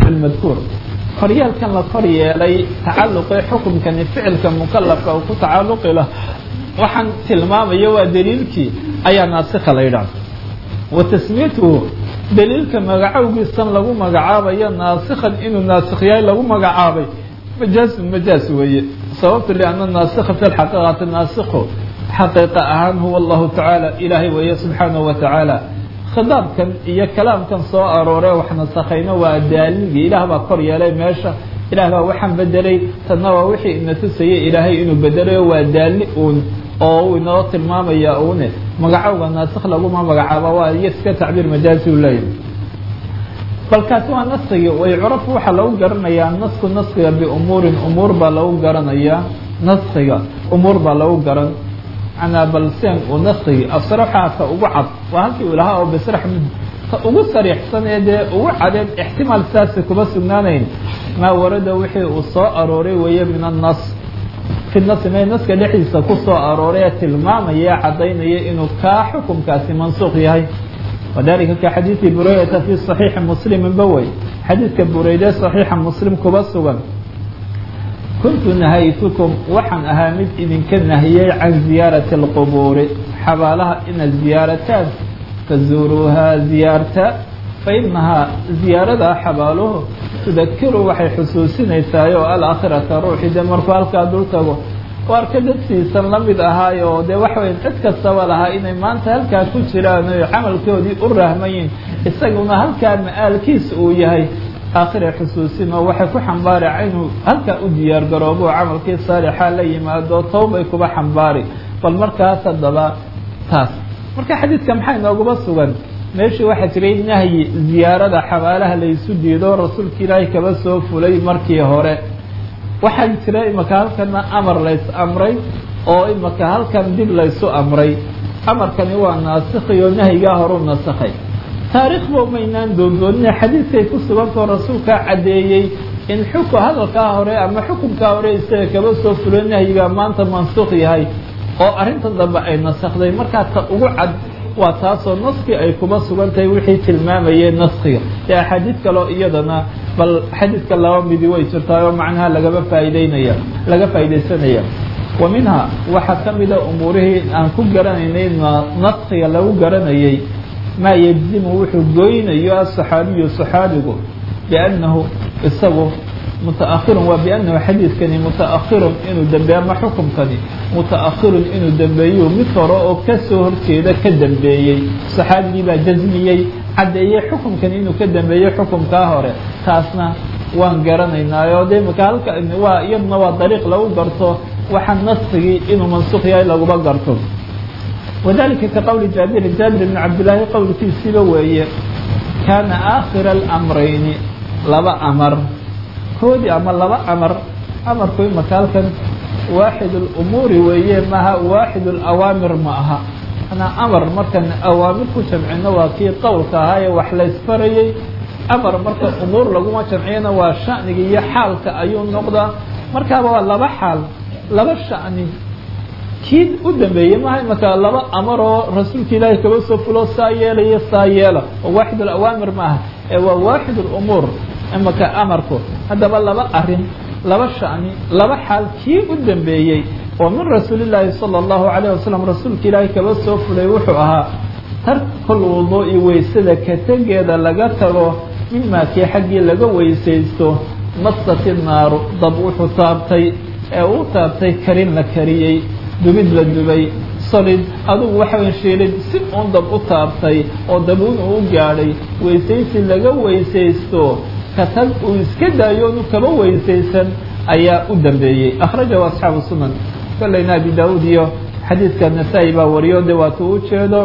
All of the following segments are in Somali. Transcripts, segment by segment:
lmadkuur koryeelkan la kor yeelay tacalluqii xukumkani ficilka mukalafka uu ku tacalluqi lah waxaan tilmaamayo waa daliilkii ayaa naasikha la yidhaah wa tasmiyatuhu daliilka magacowgiisan lagu magacaabayo naasikhan inuu naasikh yahay lagu magacaabay majaasun majaas weeye sababtu lianna naasikha fi lxaqiiqati naasikhu xaqiiqa ahaan huwa allahu tacaala ilaahay weeye subxaanahu wa tacaala khidaabkan iyo kalaamkan soo aroore wax nasakhayna waa daaligii ilaah baa kor yeelay meesha ilaah baa waxaan bedelay tadna waa wixii ina tusayay ilaahay inuu bedelayo waa daali uun oo uu inoo tilmaamaya uune magacowga naasikh laguma magacaaba waa iyo iska tacbiir majaazi u leeyahy balkaasi waa naskigi way curafu waxaa lagu garanayaa nasku naskiga biumuurin umuur baa lagu garanayaa naskiga umuur baa lagu garan manaa balseen uu naskigi asraxaaka ugu cad waa halkii uu lahaa oo bisrax ka ugu sariixsan ee dee ugu cadeen ixtimaal saasi kuma sugnaanayn maa warada wixii uu soo arooray weeye min annas fi nasi me naska dhexdiisa ku soo arooray ee tilmaamaya caddaynaya inuu kaa xukumkaasi mansuuq yahay wadalika ka xadiidi buraydata fi صaxiixi muslimin ba wey xadiidka bureyde صaxiixa muslim kuba sugan kuntu nahaytukum waxaan ahaa mid idinka nahiyey can ziyaarati اlqubuuri xabaalaha inaad ziyaarataan fazuuruuhaa ziyaarta fainahaa ziyaarada xabaaluhu tudakiru waxay xusuusinaysaa oo alaakhirata ruuxi de markuu halkaa dul tago waarka dadsiisan la mid ahaayo dee waxa waya cid kastaba lahaa inay maanta halkaa ku jiraan o camalkoodii u rahmayin isaguna halkaa ma-aalkiisa uu yahay aakhira xusuusin oo waxay ku xambaari inuu halkaa u diyaar garoobo camalkii saalixa la yimaado towbay kuba xambaari bal markaas haddaba taas marka xadiidka maxaa inooguma sugan meeshii waxaa jiray nahyi ziyaarada xabaalaha laysu diido rasuulka ilaahay kaba soo fulay markii hore waxaa jira imaka halkana amar lays amray oo imaka halkan dib laysu amray amarkani waa naasikhiyo nahyigaa horu nasakhay taariikhba maynaan doondoonina xadiidkay ku sugantao rasuulkaa caddeeyey in xuku hadalkaa hore ama xukunkaa hore isaga kaba soo fulo nahyigaa maanta mansuuq yahay oo arrinta dambe ay nasakhday markaa ta ugu cad waa taasoo naskii ay kuma sugan tahay wixii tilmaamayeen naskiga dee axaadiid kaleo iyadana bal xadiidka laba midi way jirtaa oo macnaha lagaba faaideynaya laga faaidaysanaya wa minha waxaa ka mida umuurihii aan ku garanaynay naskiga lagu garanayay maa yejzimu wuxuu goynayo asaxaabiyu saxaabigu biannahu isagu mutaakhirun waa biannahu xadiidkani mutaakhirun inuu dambeeyo ama xukumkani mutaakhirun inuu dambeeyo mid hore oo kasoo horjeeda ka dambeeyey saxaabigii baa jasmiyey caddeeyey xukumkani inuu ka dambeeyo xukumkaa hore taasna waan garanaynaayo de maka halka waa iyaduna waa dariiq lagu garto waxaa nasigii inuu mansuuq yahay laguma garto wadalika ka qowli jaabirin jaabir ibni cabdillaahi qowlkiisiiba weeye kaana aakhira alamrayni laba amar koodii ama laba amar amarku imaka halkan waaxid اlumuuri weeye maaha waaxid اlawaamir ma aha manaa amar markan awaamir ku jamcino waa kii qowlka ahaa ee wax laysfarayey amar marka umuur laguma jamciyana waa shaniga iyo xaalka ayuu noqdaa markaaba waa laba xaal laba shani kii u dambeeyey maaha imaka laba amar oo rasuulka ilaahay kaba soo fulo saa yeelaya saa yeela oo waaxid اlawaamir ma aha ee waa waaxid اlumuur imaka amarku haddaba laba arin laba shani laba xaal kii u dambeeyey oo min rasuulillaahi sala allahu calayh wasalam rasuulka ilaahay kaba soo fulay wuxuu ahaa tarkul wuduu'i weysada ka tegeeda laga tago mimaa kii xaggii laga weysaysto masati naaru dab wuxuu taabtay ee uu taabtay karin la kariyey dubid la dubay solid adugu waxawan shiilid si uun dab u taabtay oo dabuun uu gaadhay weysaysi laga weysaysto katag uu iska daayo onu kaba weysaysan ayaa u dambeeyey akhrajahu asxaabu sunan kolleyna abi daauud iyo xadiidka nasaa-i baa wariyo de waatu u jeedo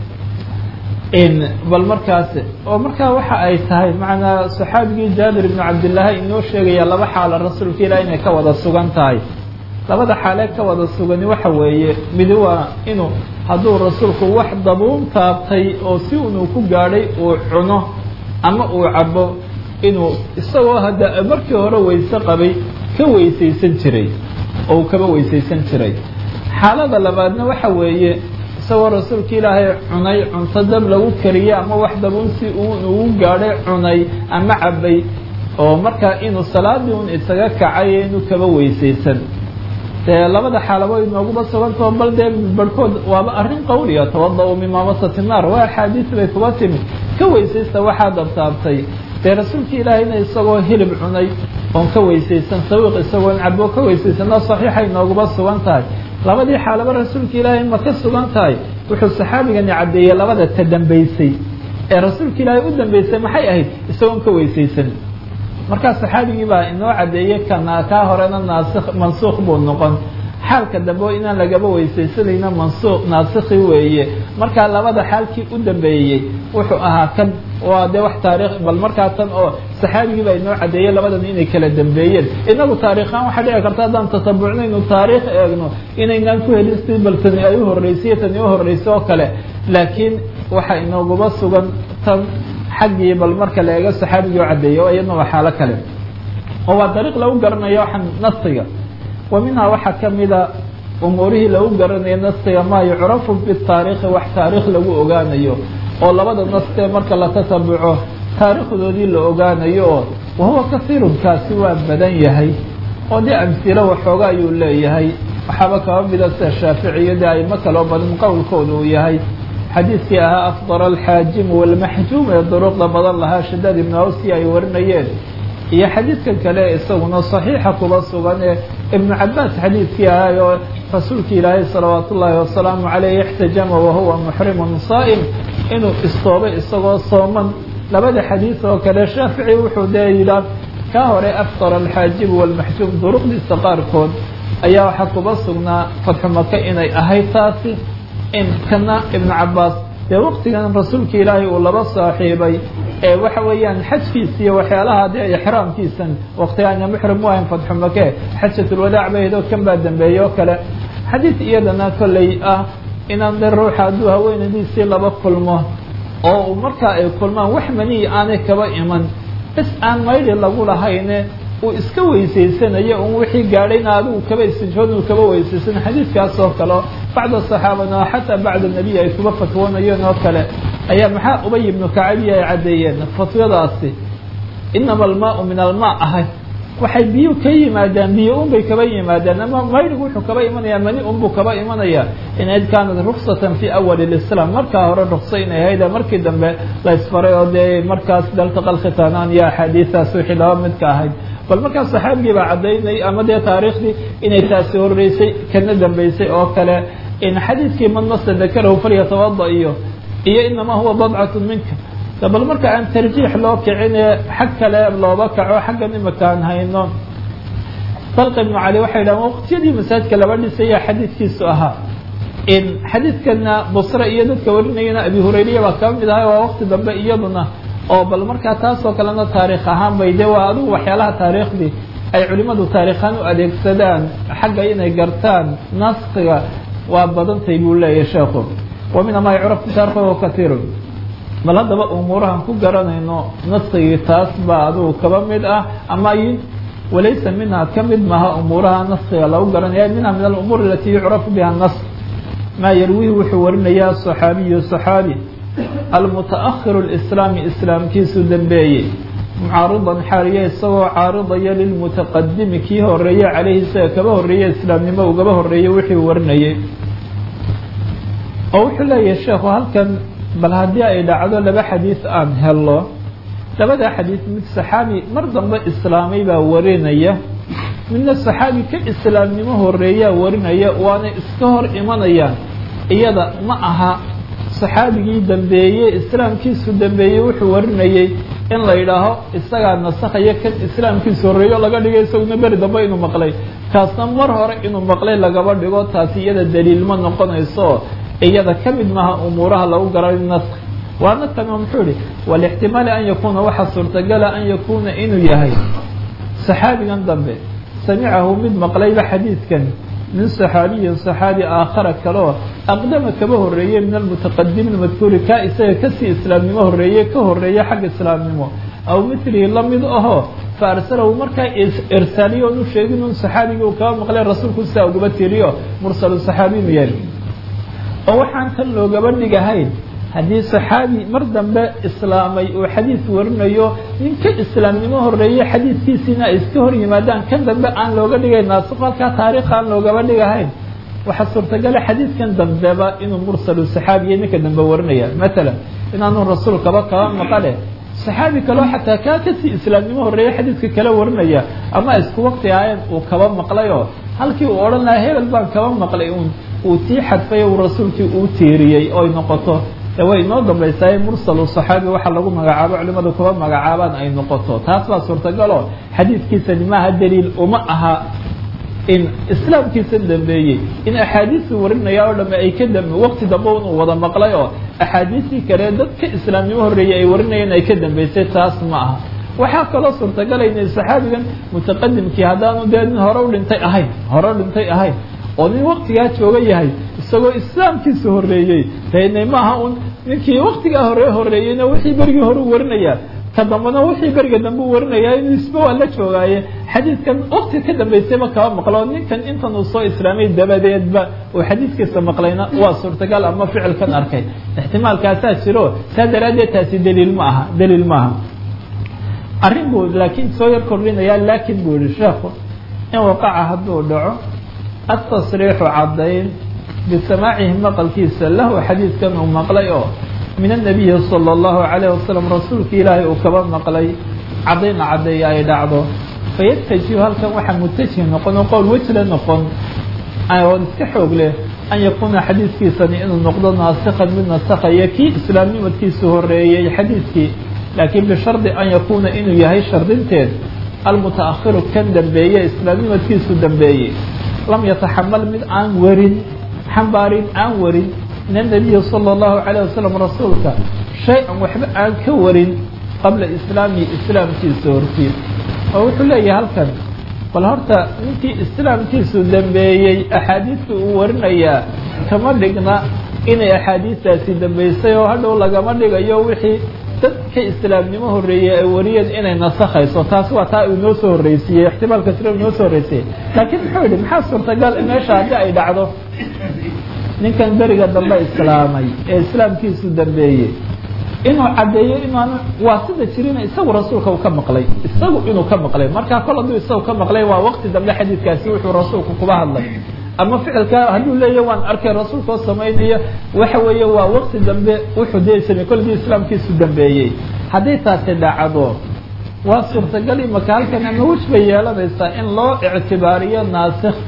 bal markaas oo markaa waxa ay tahay macnaa saxaabigii jaabir ibnu cabdillaahi inoo sheegaya laba xaala rasuulka ilaah inay ka wada sugan tahay labada xaalee ka wada sugani waxa weeye midi waa inuu hadduu rasuulku wax dabuun taabtay oo si unuu ku gaadhay uu cuno ama uu cabo inuu isagoo hadda markii hore weyse qabay ka weysaysan jiray oo uu kaba weysaysan jiray xaalada labaadna waxa weeye isagoo rasuulka ilaahay cunay cunto dab lagu kariyey ama wax dabuun si uu ugu gaadhay cunay ama cabay oo markaa inuu salaadii un isaga kacayo inuu kaba weysaysan dee labada xaalabo inooguma sugantao bal dee barhkood waaba arrin qawliya tawada-u min maamasati naar waa axaadiis bay kuba timid ka weysaysta waxaa dabtaabtay dee rasuulka ilaahayna isagoo hilib cunay oon ka weysaysan sawiiq isagoon cabo ka weysaysanoo saxiixa inooguma sugan tahay labadii xaalaba rasuulka ilaahay ma ka sugan tahay wuxuu saxaabigani caddeeyey labada ta dambaysay ee rasuulka ilaahay u dambaysay maxay ahayd isagoon ka weysaysan markaa saxaabigii baa inoo caddeeyey kana kaa horena naasik mansuuq buu noqon xaalka dambe oo inaan lagaba weysaysanayna mansuuq naasikhi weeye markaa labada xaalkii u dambeeyey wuxuu ahaa kan waa dee wax taarikh bal markaa tan oo saxaabigii baa inoo caddeeyey labadan inay kala dambeeyeen inagu taarikhaan waxaa dhici karta haddaan tatabucnaynu taariikh eegno inaynaan ku helin si bal tani ay u horreysay tani u horreysay oo kale laakiin waxaa inooguma sugan tan xaggii bal marka la eego saxaabigii oo caddeeyey oo iyadna waa xaalo kale oo waa dariiq lagu garanayo waxaan nasiga wa minhaa waxaa ka mida umuurihii lagu garanayo nasiga maa yucrafu bitaariikhi wax taariikh lagu ogaanayo oo labada nastee marka la tatabuco taariikhdoodii la ogaanayo oo wahuwa kasiirun kaasi waa badan yahay oo dee amhilo waxooga ayuu leeyahay waxaaba kaba mida sida shaaficiyo dee aymo kaloo badan qowlkooda uu yahay xadiidkii ahaa afdar alxaajimu walmaxjuum ee duruqda badan lahaa shadaad ibnu awsi ay warinayeen iyo xadiidkan kale isaguna saxiixa kuba sugan ee ibnu cabaas xadiidkii ahaa oo rasuulka ilaahay salawaat ullaahi wasalaamu caleyh ixtajama wahuwa muxrimun saa'im inuu istoobay isagoo sooman labada xadiid oo kale shaafici wuxuu dee yidhaah ka hore afdar alxaajimu walmaxjuum duruqdiisa qaarkood ayaa waxaa kuba sugnaa fatxu maka inay ahayd taasi in kana ibnu cabaas dee waqtigan rasuulka ilaahay uu laba saaxiibay ee waxa weeyaan xajkiisa iyo waxyaalaha dee ixraamkiisan waqtigaana muxrim u ahayn fatxu make xajatulwadaac bay ahayd oo kan baa dambeeyey oo kale xadiid iyadana kolley ah inaan de ruuxa hadduu haweenadiisii laba kulmo oo markaa ay kulmaan wax maniyi aanay kaba iman is aan maydhi lagu lahayne uu iska weysaysanayo un wixii gaadhayna adigu kaba istijhood uu kaba weysaysan xadiidkaas oo kale bacda saxaabana xataa bacda nebiy ay kuba fatwoonayeen oo kale ayaa maxaa ubay ibnu kacabiya ay caddeeyeen fatwadaasi inama almaau min almaa ahay waxay biyu ka yimaadaan biyo unbay kaba yimaadaan ama maydhigu wuxuu kaba imanayaa mani unbuu kaba imanaya inayd kaanat ruksatan fi awali lislaam markaa hore rukso inay ahayd markii dambe la isfaray oo dee markaas daltaqal khitaanaan iyo axaadiistaas wixii laba midka ahayd bal markaas saxaabigii baa caddaynay ama dee taariikhdii inay taasi horreysay kana dambeysay oo kale in xadiidkii man masa dakarahu falyatawada iyo iyo inamaa huwa badcatu minka bal marka aan tarjiix loo kicine xag kale looba kaco xaggan imakaan hayno dalq ibnu cali waxay dhahan waqtiyadii masaajidka laba dhisaya xadiidkiisu ahaa in xadiidkana busre iyo dadka warinayana abi hurayriya baa kaba mid ahay waa waqti dambe iyaduna oo bal markaa taasoo kalena taariikh ahaan bay de waa adigu waxyaalaha taariikhdii ay culimadu taariikhaan u adeegsadaan xagga inay gartaan naskiga waa badantay buu leeyahay sheekhu wa mina maa yucrafu taarikhu katiirun bal haddaba umuurahan ku garanayno naskigii taas baa adigu kaba mid ah ama walaysa minha ka mid maha umuuraha naskiga lagu garanaya minha min alumuur alati yucrafu biha nask maa yarwihi wuxuu warinayaa صaxaabiyu صaxaabi almutaahiru اlislaami islaamkiisu dambeeyey mucaaridan xaaliya isagoo caaridaya lilmutaqadimi kii horeeye caleyhi isaga kaba horeeye islaamnimo ugaba horeeyey wixii warinayay oo wuxuu leeyahay sheekhu halkan bal haddii ay dhacdo laba xadiis aan helo labada xadiis mid saxaabi mar dambe islaamay baa warinaya midna saxaabi ka islaamnimo horeeyaa warinaya waana iska hor imanayaan iyada ma aha saxaabigii dambeeyey islaamkiisu dambeeyey wuxuu warinayey in la yidhaaho isagaa nasakhaya kan islaamkiisu horreeyo laga dhigay isaguna beri dambe inuu maqlay kaasna mar hore inuu maqlay lagaba dhigo taasi iyada daliil ma noqonayso iyada ka mid maaha umuuraha lagu garay nask waana tan oo muxuu ihi walixtimaali an yakuuna waxaa suurtagala an yakuuna inuu yahay saxaabigan dambe samicahu mid maqlayba xadiidkan min saxaabiyin saxaabi aakhara kaleo aqdama kaba horeeye min almutaqadimi madkuuri kaa isaga kasii islaamnimo horeeye ka horeeye xagga islaamnimo aw milihi lamid ahoo fa arsalahu markaa irsaaliyo onu sheegin un saxaabigii uu kaba maqlay rasuulku sidaa ugaba tiriyo mursalu saxaabi inu yahay oo waxaan tan loogaba dhigahayn haddii saxaabi mar dambe islaamay uu xadiis warinayo nin ka islaamnimo horeeye xadiidkiisiina ay iska hor yimaadaan kan dambe aan looga dhigay naasik halkaa taariikh aan loogaba dhigahayn waxaa suurtagala xadiidkan dambeba inuu mursalu saxaabiya ninka dambe warinaya matalan inaanu rasuulkaba kaba maqale saxaabi kaleo xataa kaa kasii islaamnimo horeeye xadiidka kala warinaya ama isku waqti ahayn uu kaba maqlayoo halkii uu odhan lahaa hebel baan kaba maqlay un uu tii xadfay uu rasuulkii uu tiiriyey oy noqoto way inoo dambaysaa mursalu saxaabi waxa lagu magacaabo culimadu kuba magacaabaan ay noqoto taas baa suurtagaloo xadiidkiisani maaha daliil uma aha in islaamkiisa dambeeyey in axaadiistu warinaya oo dhamme ay ka dambe waqti dambe inuu wada maqlay oo axaadiistii kale dadka islaamnimo horreeyey ay warinayeen ay ka dambeysay taas ma aha waxaa kaloo suurtagalayna saxaabigan mutaqadimkii haddaanu dee nin hore u dhintay ahayn hore u dhintay ahayn oo nin waktigaa jooga yahay isagoo islaamkiisa horeeyey dene maaha un ninkii waktigaa hore horeeyeyna wixii berigii hore u warinayaa ka dambena wixii beriga dambe u warinayaa inuu isba waa la joogaaye xadiidkan wakti ka dambaysayba kaba maqlo ninkan intan uu soo islaamay dabadeedba uu xadiidkiisa maqlayna waa suurtagal ama ficilkan arkay ixtimaalkaasaa jiro saa daraaddeed taasi daliil ma aha daliil maaha arrin buu laakiin soo yar kordhinayaa laakin buu yihi sheekhu in waqaca hadduu dhaco atasriixu caddayn bisamaacihi maqalkiisa lahu xadiidkan uu maqlay oo min annabiyi sala allahu calayh wasalam rasuulka ilaahay uu kaba maqlay caddayn caddeeya ay dhacdo fayatajihu halkan waxaa mutajih noqon oo qowl wejla noqon oon iska xoog leh an yakuuna xadiidkiisani inuu noqdo naasikhan mid nasakhaya kii islaamnimadkiisu horeeyey xadiidkii laakiin bishardi an yakuuna inuu yahay shardinteed almutaahiru kan dambeeye islaamnimadkiisu dambeeyey lam yataxamal mid aan warin xambaarin aan warin min annabiyi sala allahu calayh wasalam rasuulka shay-an waxba aan ka warin qabla islaami islaamkiisa hortiis oo wuxuu leeyahay halkan bal horta ninkii islaamkiisu dambeeyey axaadiista uu warinayaa kama dhigna inay axaadiistaasi dambeysay oo hadhow lagama dhigayo wixii dadka islaamnimo horeeyey ay wariyeen inay nasakhayso taasi waa taa inoo soo horreysiiyey ixtimaalka sira inoo soo horreysiyey laakiin muxuu yihi maxaa suurtagal meesha haddii ay dhacdo ninkan beriga dambe islaamay ee islaamkiisu dambeeyey inuu caddeeyo inaanu waa sida jirina isagu rasuulka uu ka maqlay isagu inuu ka maqlay markaa kol hadduu isagu ka maqlay waa waqti dambe xadiidkaasi wuxuu rasuulku kuba hadlay ama ficilka hadduu leeya waan arkay rasuulka oo samaynaya waxa weeye waa waqti dambe wuxuu dee samey koldii islaamkiisu dambeeyey hadday taasi dhacdo waa suurtagal imaka halkan ama wej bay yeelanaysaa in loo ictibaariyo naasikh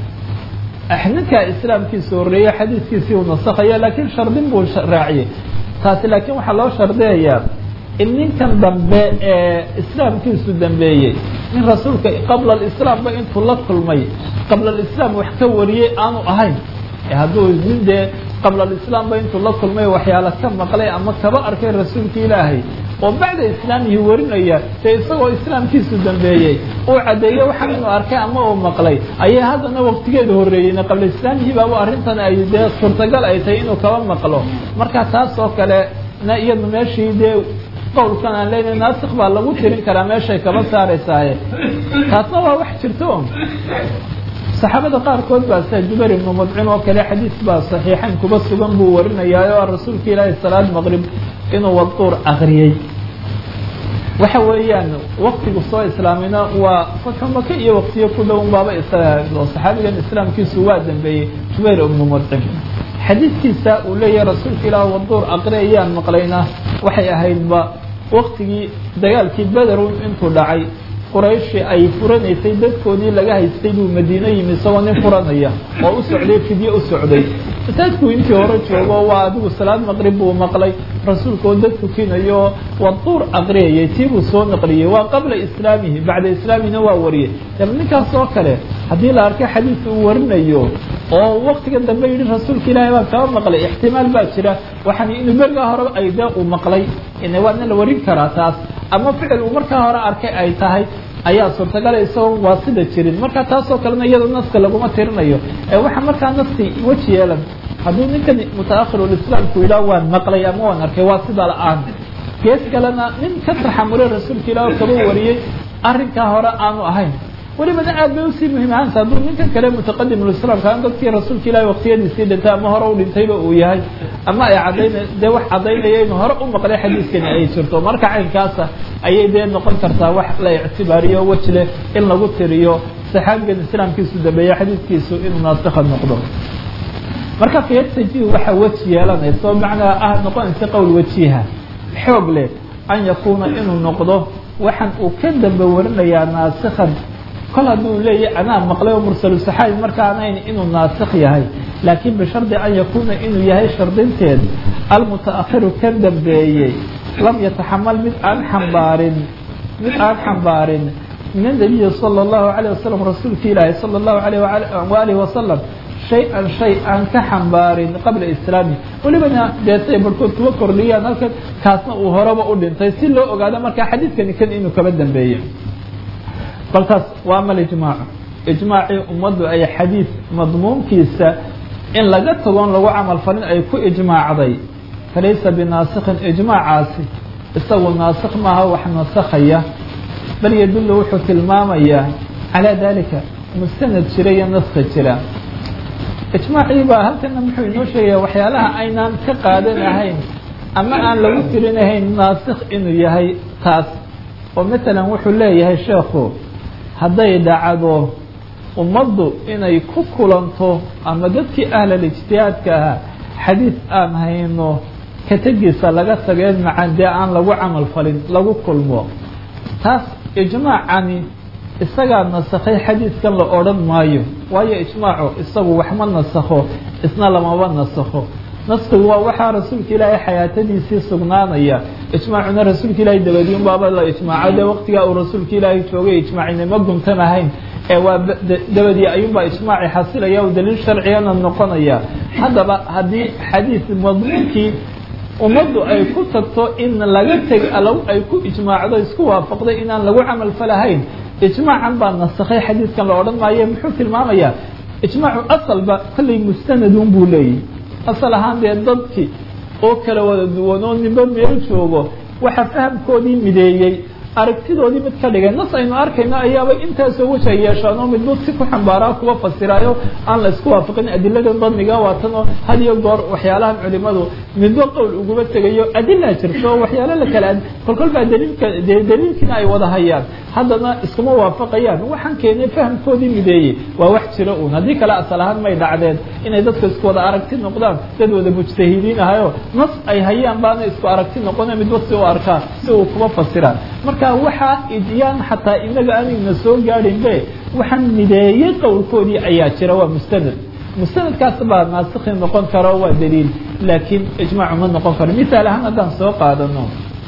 ninkaa islaamkiisa horreeye xadiidkiisii uu nasakhaya laakiin shardin buu raaciyey taasi laakiin waxaa loo shardiyayaa in ninkan dambe ee islaamkiisu dambeeyey nin rasuulka qabla alislaamba intuu la kulmay qabla alislaam wax ka wariyey aanu ahayn hadduu nin dee qabla alislaamba intuu la kulmay waxyaala ka maqlay ama kaba arkay rasuulka ilaahay oo bacda islaamihi warinaya dee isagoo islaamkiisu dambeeyey uu caddeeyo waxaan inuu arkay ama uu maqlay ayay haddana waqtigeeda horreeyeyna qabla islaamihii baaba arrintan ay dee suurtagal ay tahay inuu kaba maqlo marka taas oo kale na iyadu meeshii dee qowlkan aan leenahay naasik baa lagu tirin karaa meeshay kaba saaraysaaye taasna waa wax jirto saxaabada qaarkood baa sida jubayr ibnu mudcin oo kale xadiis baa saxiixayn kuba sugan buu warinayaa oo rasuulka ilaahi salaad maqrib inuu waduur akriyey waxa weeyaan waktigu soo islaamina waa fatxu maka iyo waktiyo ku dhown baaba oo saxaabigan islaamkiisu waa dambeeyey jubayr ibnu mudcin xadiidkiisa uu leeyahay rasuulka ilaah waduur aqriyayaan maqlayna waxay ahaydba waktigii dagaalkii bederun intuu dhacay qurayshi ay furanaysay dadkoodii laga haystay buu madiino yimi isagoo nin furanaya oo u socday fidye u socday masaajku intii hore joogo waa adigu salaad maqrib buu maqlay rasuulka oo dad tukinayo waduur aqriyayay tii buu soo naqliyey waa qabla islaamihi bacda islaamihina waa wariyey daba ninkaas oo kale haddii la arkay xadiidka uu warinayo oo waktiga dambe yidhi rasuulka ilaahay baa kaba maqlay ixtimaal baa jira waxaan inuu berigaa hore ay dee uu maqlay waana la warin karaa taas ama ficil uu markaa hore arkay ay tahay ayaa suurtagala isagoo waa sida jirin marka taasoo kalena iyado naska laguma tirinayo ee waxaa markaa naski weji yeelan hadduu ninkan mutaakhirlislaamku yidhaah waan maqlay ama waan arkay waa sida la-aan gees kalena nin ka taxamulay rasuulka ilaah oo kaba wariyey arrinkaa hore aanu ahayn welibana aad bay usii muhiimahanta hadduu ninkan kale mutaqadimulislaamka an dadkii rasuulka ilahi waqtiyadiisii dhintay ama hore u dhintayba uu yahay ama ay cadayna dee wax caddaynaya inuu hore u maqlay xadiiskani ay jirto marka caynkaasa ayay dee noqon kartaa wax la ictibaariyo wej leh in lagu tiriyo saxaabigan islaamkiisu dambeeya xadiiskiisu inuu naasikha noqdo marka fiyataji waxa weji yeelanaysa oo macnaa ah noqonaysa qowl wejiha xoog leh an yakuuna inuu noqdo waxaan uu ka dambe warinayaa naasikhan kol hadduu leeyahy anaa maqlay oo mursalu saxaabi markaanayn inuu naasikh yahay laakiin bishardi an yakuuna inuu yahay shardinteed almutaahiru ka dambeeyey lam yataxamal mid aan xambaarin mid aan xambaarin min anabiyi sala allahu alayh wasalam rasuulka ilaahi sala allahu alayh waalihi wasalam shay-an shay aan ka xambaarin qabla islaami welibana deetay barhkood kuwa kordhiyaan halkan kaasna uu horeba u dhintay si loo ogaado markaa xadiidkani kan inuu kaba dambeeye bal taas waa amal ijmaacu ijmaacii ummaddu ay xadiid madmuunkiisa in laga tagoon lagu camal falin ay ku ijmaacday falaysa binaasikhin ijmaacaasi isagu naasikh maaha wax nasakhaya bal yadullu wuxuu tilmaamayaa calaa dalika mustanad jira iyo naskhi jira ijmaacii baa halkana muxuu inoo sheegaya waxyaalaha aynaan ka qaadanahayn ama aan lagu tirinahayn naasikh inuu yahay taas oo matalan wuxuu leeyahay sheekhu hadday dhacdo ummaddu inay ku kulanto ama dadkii ahlal ijtihaadka ahaa xadiid aan hayno ka tegiisa laga tageen macan dee aan lagu camal falin lagu kulmo taas ijmaacani isagaa nasakhay xadiidkan la odhan maayo waayo ijmaacu isagu waxma nasakho isna lamaba nasakho naskigu waa waxaa rasuulka ilaahay xayaatadiisii sugnaanaya ijmaacuna rasuulka ilaahay dabadiin baaba la ijmaaco dee waqtigaa uu rasuulka ilaahay joogay ijmaacinama guntanahayn ee waa dabadii ayuunbaa ijmaaci xasilaya oo daliil sharcigana noqonaya haddaba haddii xadiid madmuunkii ummaddu ay ku tagto in laga teg ay ku ijmaacdo isku waafaqday inaan lagu camal falahayn ijmaacan baa nasakhay xadiidkan la odhan maayo muxuu tilmaamayaa ijmaacu asalba kollay mustanadun buu leeyahy asal ahaan dee dadkii oo kala wada duwan oo ninba meel joogo waxa fahamkoodii mideeyey aragtidoodii mid ka dhigay nas aynu arkayno ayaaba intaasoo wej ay yeeshaan oo midba si ku xambaaraa kuwa fasiraayo aan la isku waafaqin adiladan badniga waatan oo had iyo goor waxyaalahan culimadu midba qowl uguma tegayo adilaa jirto oo waxyaalo la kala kolkol baa daliilka dee daliilkiina ay wada hayaan haddana iskuma waafaqayaan waxaan keenay fahamkoodii mideeyey waa wax jira uun haddii kale asal ahaan may dhacdeen inay dadka isku wada aragti noqdaan dad wada mujtahidiin ahayo nas ay hayaan baana isku aragti noqone midba si u arkaa si uu kuma fasiraan marka waxaa idyaan xataa inaga aanayna soo gaadhin be waxaan mideeyey qowlkoodii ayaa jira waa mustanad mustanadkaas baa naasikhi noqon karo waa daliil laakiin ijmaacu ma noqon karo misaal ahaan haddaan soo qaadano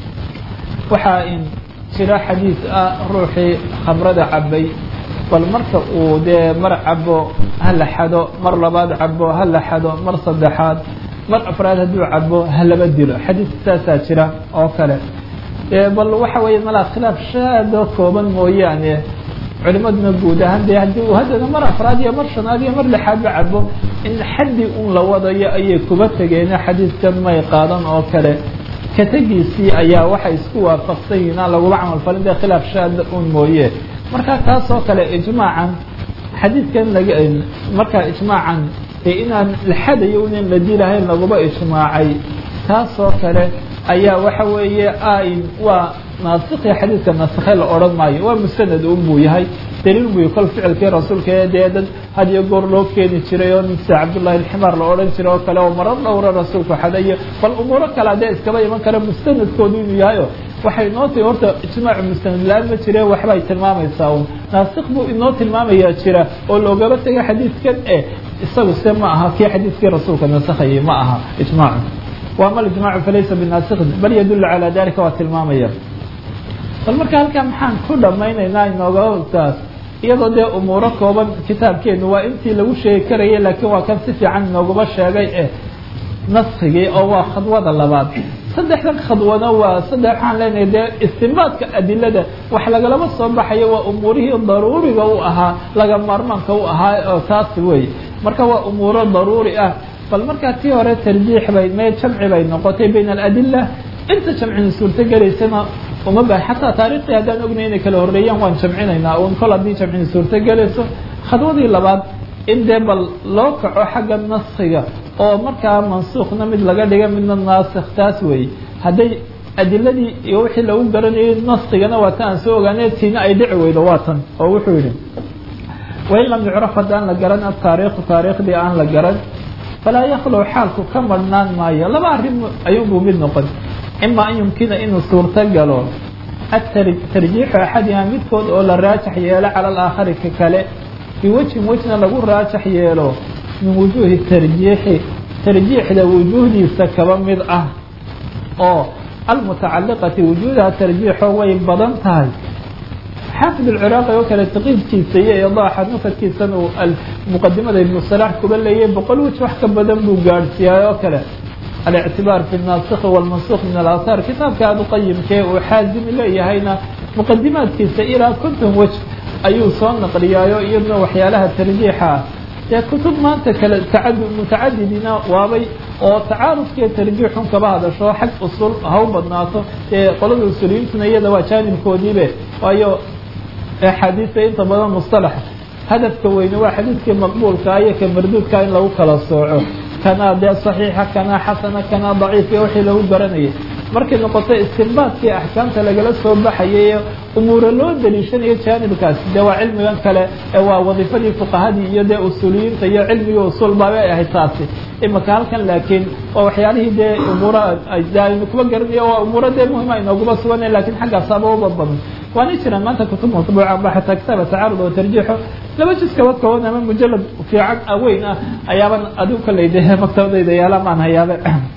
waxaa in jira xadiis ah ruuxii khamrada cabay bal marka uu dee mar cabo ha la xado mar labaad cabo ha la xado mar saddexaad mar afraad hadduu cabo ha laba dilo xadiis saasaa jira oo kale bal waxa weeye malaa khilaaf shaadoo kooban mooyaane culimaduna guud ahaan dee haddii uu haddana mar afraad iyo mar shanaad iyo mar lixaadba cabo in xaddi un la wadayo ayay kuba tegeene xadiidkan may qaadan oo kale kategiisii ayaa waxay isku waafaqsan yihiin aan laguma camal falin dee khilaaf shaada un mooye marka taas oo kale ijmaacan xadiidkan laga markaa ijmaacan dee inaan la xadayo inan la dilahayn laguma ijmaacay taas oo kale ayaa waxa weeye waa naasikhi xadiidka nasikhe la odhan maayo waa mustanad un buu yahay daliil buu kol ficilkii rasuulka ee dee dad had iyo goor loo keeni jiray oo sida cabdullahi alximaar la odhan jiray oo kale oo marar dhowra rasuulku xadayo bal umuuro kale haddee iskaba iman kara mustanadkoodu inuu yahayo waxay inoo tii horta ijmaacu mustanad la-aan ma jire waxbay tilmaamaysaa un naasikh buu inoo tilmaamayaa jira oo loogaba tegay xadiidkan e isagu se ma aha kii xadiidkii rasuulka nasakhayay ma aha ijmaacu وأmا الإجماع فlaysa بناaسkhin bal ydul عalى dalika waa tilmaamaya bal marka halkaa maxaan ku dhamaynaynaa inoogataas iyadoo dee umuuro kooban kitaabkeenu waa intii lagu sheegi karayay laakiin waa kan si fiican inooguma sheegay e naskigii oo waa khadwada labaad saddexdan khadwana waa saddex waxaan leenahay dee istinbaadka adilada wax lagalama soo baxayo waa umuurihii daruuriga u ahaa laga maarmaanka u ahaa oo taasi wey marka waa umuuro daruuri ah bal markaa tii hore tarjiix bay mee jamci bay noqotay bayna aladila inta jamcina suurto gelaysana uma ba xataa taariikhdii haddaan ognay inay kala horreeyaan waan jamcinaynaa un kol haddii jamcin suurtogelayso khadwadii labaad in dee bal loo kaco xagga naskiga oo markaa mansuukhna mid laga dhiga midna naasikh taas weeye hadday adiladii iyo wixii lagu garanayay naskigana waa ta aan soo ogaanay tiina ay dhici weydo waa tan oo wuxuu yidhi wain lam yucraf haddaan la garan ataariikhu taariikhdii aan la garan falaa yaklow xaalku ka marhnaan maayo laba arrin ayuunbuu mid noqon ima an yumkina inuu suurto galo atarjiixu axadiha midkood oo la raajax yeelo cala alaakhari ka kale biwejhin wejna lagu raajax yeelo min wujuuhi tarjiixi tarjiixda wujuuhdiisa kaba mid ah oo almutacaliqati wujuudaha tarjiixo way badan tahay xaafid alciraaqi oo kale taqiidkiisa iyo idaaxa nufadkiisana uu muqadimada ibnu salaax kuba leeyay boqol wej wax ka badan buu gaadhsiiyay oo kale alictibaar fi naasikhi walmansuuq min alaahaar kitaabka aada u qayimkee uu xaazimi leeyahayna muqadimaadkiisa ilaa konton wej ayuu soo naqliyaayo iyaduna waxyaalaha tarjiixa ah dee kutub maanta kale tacadu mutacadidina waabay oo tacaarufkiiyo tarjiixun kaba hadasho xag usul ha u badnaato dee qolada usuliyiintuna iyada waa jaanibkoodiibe waayo axaadiista inta badan mustalaxa hadafka weyne waa xadiidkii maqbuulka iyo ka marduudka in lagu kala sooco kanaa dee saxiixa kanaa xasana kanaa daciif iyo wixii lagu garanayay markay noqoto istinbaadkii axkaamta lagala soo baxayay umuura loo daliishanayo jaanibkaas dee waa cilmigan kale ee waa wadiifadii fuqahadii iyo dee usuuliyiinta iyo cilmigii usuul baabay ahayd taasi imaka halkan laakiin waa waxyaalihii dee umuura aynu kuba garanayo waa umuuro dee muhima inooguma suganay lakiin xaggaasaaba uba badan waana jiraan maanta kutub matbuuca ba xataa kitaaba tacaarud oo tarjiixo laba jis kaba kooban ama mujalad fiican weyn ah ayaaban adigu kaley de maktabadayda yaala maan hayaabe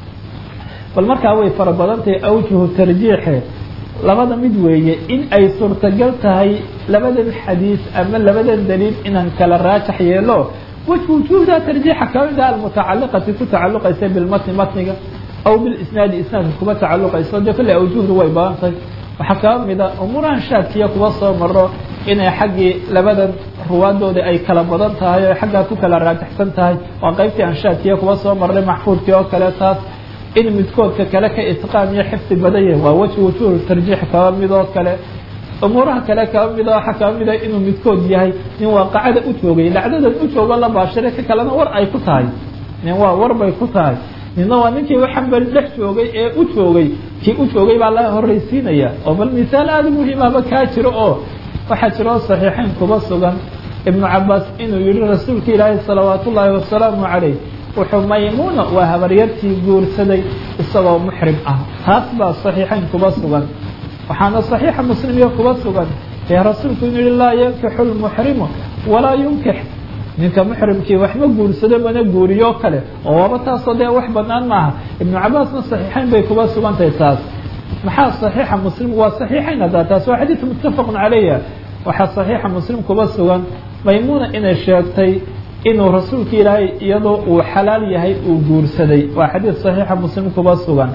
bal markaa way fara badan tahay awjuhu tarjiixe labada mid weeye in ay suurtagal tahay labadan xadiis ama labadan daliil inaan kala raajax yeelo wajhu wujuuhda tarjiixa kamid ah almutacaliqati ku tacaluqaysa bilmatni matniga aw bilisnaadi isnaadka kuba tacaluqayso dee kolley awjuhdu way badan tahay waxaa kaba mida umuurahan shaadkiya kuba soo maro inay xaggii labadan ruwaadooda ay kala badan tahay o xaggaa ku kala raajaxsan tahay waa qaybtii aan shaadkiya kuba soo marnay maxfuudkii oo kale taas in midkoodka kale ka itqaan iyo xifdi badan yahay waa wejhi wujuuh tarjiix kaba mid oo kale umuuraha kale kaba mida waxaa kaba mida inuu midkood yahay nin waaqacada u joogay lacdadan u joogo la baashiray ka kalena war ay ku tahay nin waa war bay ku tahay nina waa ninkii waxambari dhex joogay ee u joogay kii u joogay baa la horreysiinaya oo bal misaal aada muhiimaba kaa jiro oo waxaa jiro saxiixayn kuba sugan ibnu cabaas inuu yihi rasuulka ilaahi salawaat ullaahi wasalaamu calayh wuxuu maymuuna waa habaryartii guursaday isagoo muxrim ah taas baa saxiixayn kuba sugan waxaana saxiixa muslimiya kuba sugan ee rasuulku inuu yihi laa yankixu lmuxrimu walaa yunkix ninka muxrimkii waxma guursado mana guuriyo kale oo waaba taasoo dee wax banaan maaha ibnu cabaasna saxiixayn bay kuba sugantahay taas maxaa saxiixa muslim waa saxiixayn haddaa taas waa xadiid muttafaqun calayha waxaa saxiixa muslim kuba sugan maymuuna inay sheegtay inuu rasuulka ilaahay iyadoo uu xalaal yahay uu guursaday waa xadiid saxiixa muslim kuba sugan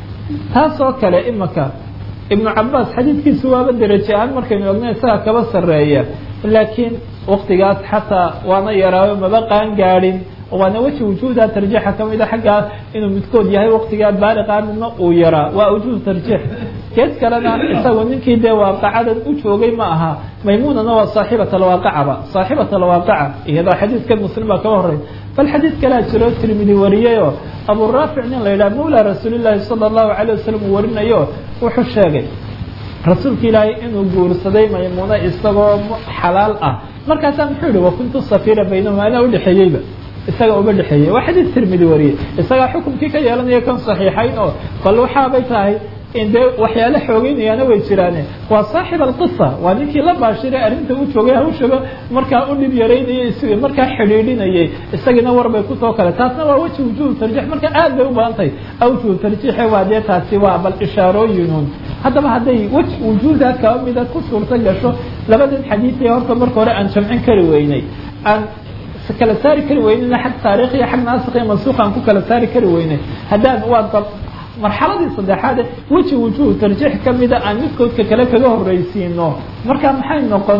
taasoo kale imaka ibnu cabaas xadiidkiisu waaba deraje ahaan markaynu ogna isaga kaba sarreeya laakiin waktigaas xataa waana yaraayo maba qaan gaadhin waana weji wujuuhda tarjiixa kamid a xaggaa inuu midkood yahay waktigaa baaliqaa midna uu yaraa waa wujuuh tarjiix geed kalena isagu ninkii dee waaqacadan u joogay ma aha maymuunana waa saaxibat alwaaqacaba saaxibat alwaaqaca iyadoo xadiidkan muslim baa kaba horey bal xadiid kalea jiro tirmidi wariyayoo abu raafic nin la yidhaha mawla rasuulillaahi sala allahu calayh wasalam uu warinayo wuxuu sheegay rasuulka ilaahay inuu guursaday maymuuno isagoo xalaal ah markaasaa muxuu yihi wakuntu safira baynahuma anaa udhexeeyeyba isaga uma dhexeeyey waa xadiid tirmidi wariyey isagaa xukumkii ka yeelanaya kan saxiixayn oo bal waxaabay tahay in dee waxyaale xoogeynayaana way jiraane waa saaxib alqisa waa ninkii la baashiray arrinta u joogay hawshaba markaa u dhib yaraynayay is markaa xidhiidhinayay isagiina warbay kusoo kale taasna waa weji wujuhu tarjiix marka aad bay u badan tahay awjuhu tarjiixe waa dee taasi waa bal ishaarooyinuun haddaba hadday wej wujuuhda kaba mida ku suurto gasho labadan xadiidee horta marka hore aan jamcin kari weynay aan kala saari kari weynayna xag taarikh iyo xag naasik iyo mansuuq aan ku kala saari kari weynay haddaan waa marxaladii saddexaad weji wujuuh tarjiix kamida aan midkoodka kale kaga horreysiino marka maxay noqon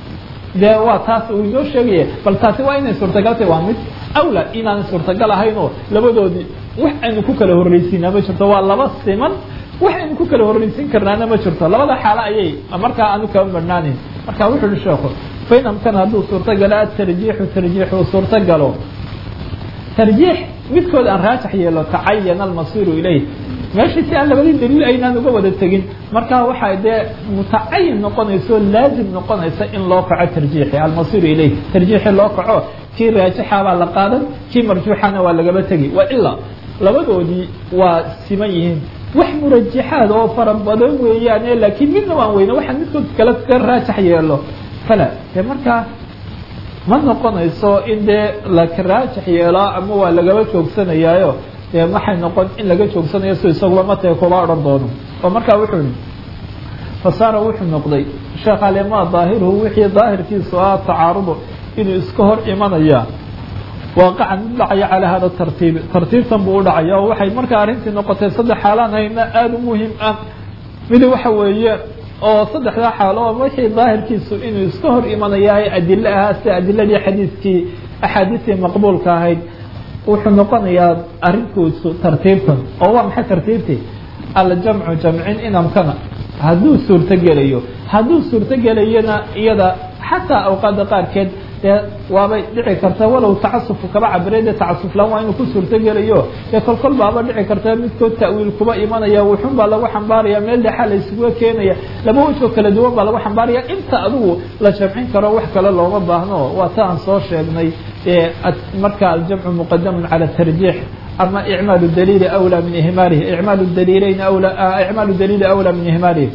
dee waa taas uu inoo sheegaya bal taasi waa inay suurtagal tahay waa mid awla inaan suurtagal ahayn oo labadoodii wax aynu ku kala horreysiinaa ma jirto waa laba siman waxaynu ku kala horreysin karnaana ma jirto labada xaalo ayay markaa aanu kaba badhnaaneyn marka wuxu uhi sheekhu fain amkana hadduu suurtogalo atarjiixu tarjiix uu suurtogalo tarjiix midkood aan raajax yeelo tacayana almasiiru ilayh meeshii si aan labadii daliil aynaan uga wada tegin markaa waxaa dee mutacayin noqonaysa oo laazim noqonaysa in loo kaco tarjiixi almasiiru ilayh tarjiixi loo kaco kii raajixa baa la qaadan kii marjuuxana waa lagaba tegi waa ilaa labadoodii waa siman yihiin wax murajaxaad oo fara badan weeyaane laakiin midna waan weyne waxaan midkood kale ka raajax yeelo fala dee markaa ma noqonayso in dee laka raajax yeelaa ama waa lagaba joogsanayaayo dee waxay noqon in laga joogsanayo si isaguba matee kuba odhan doono oo markaa wuxuu yihi fasaara wuxuu noqday sheekh alima daahiruhu wixii daahirkiisu ah tacaarudu inuu iska hor imanaya waaqacan mid dhacaya calaa hada tartiibi tartiibtan buu u dhacaya oo waxay markaa arrintii noqotay saddex xaalaan hayna aada u muhim ah midi waxa weeye oo saddexdaa xaalo oo wixii daahirkiisu inuu iska hor imanayahay adilo ahaa sida adiladii xadiidkii axaadiistii maqbuulka ahayd wuxuu noqonayaa arrinkiisu tartiibtan oo waa maxay tartiibtii aljamcu jamcin inamkana hadduu suurtogelayo hadduu suurtogelayana iyada xataa awqaada qaarkeed dee waabay dhici karta walow tacasufku kaba cabiray dee tacasuflaan waa inuu ku suurtogelayo dee kolkol baaba dhici karta midkood ta'wiil kuba imanaya wuxun baa lagu xambaaraya meel dhexaa la isuga keenaya laba wejoo kala duwan baa lagu xambaaraya inta adigu la jamcin karo wax kale looma baahno waa ta aan soo sheegnay marka aljamcu muqadamun cala tarjiix ama icmaal daliili awlaa min ihmaalihi icmaal daliileyn awlaa icmaal daliili awlaa min ihmaalihi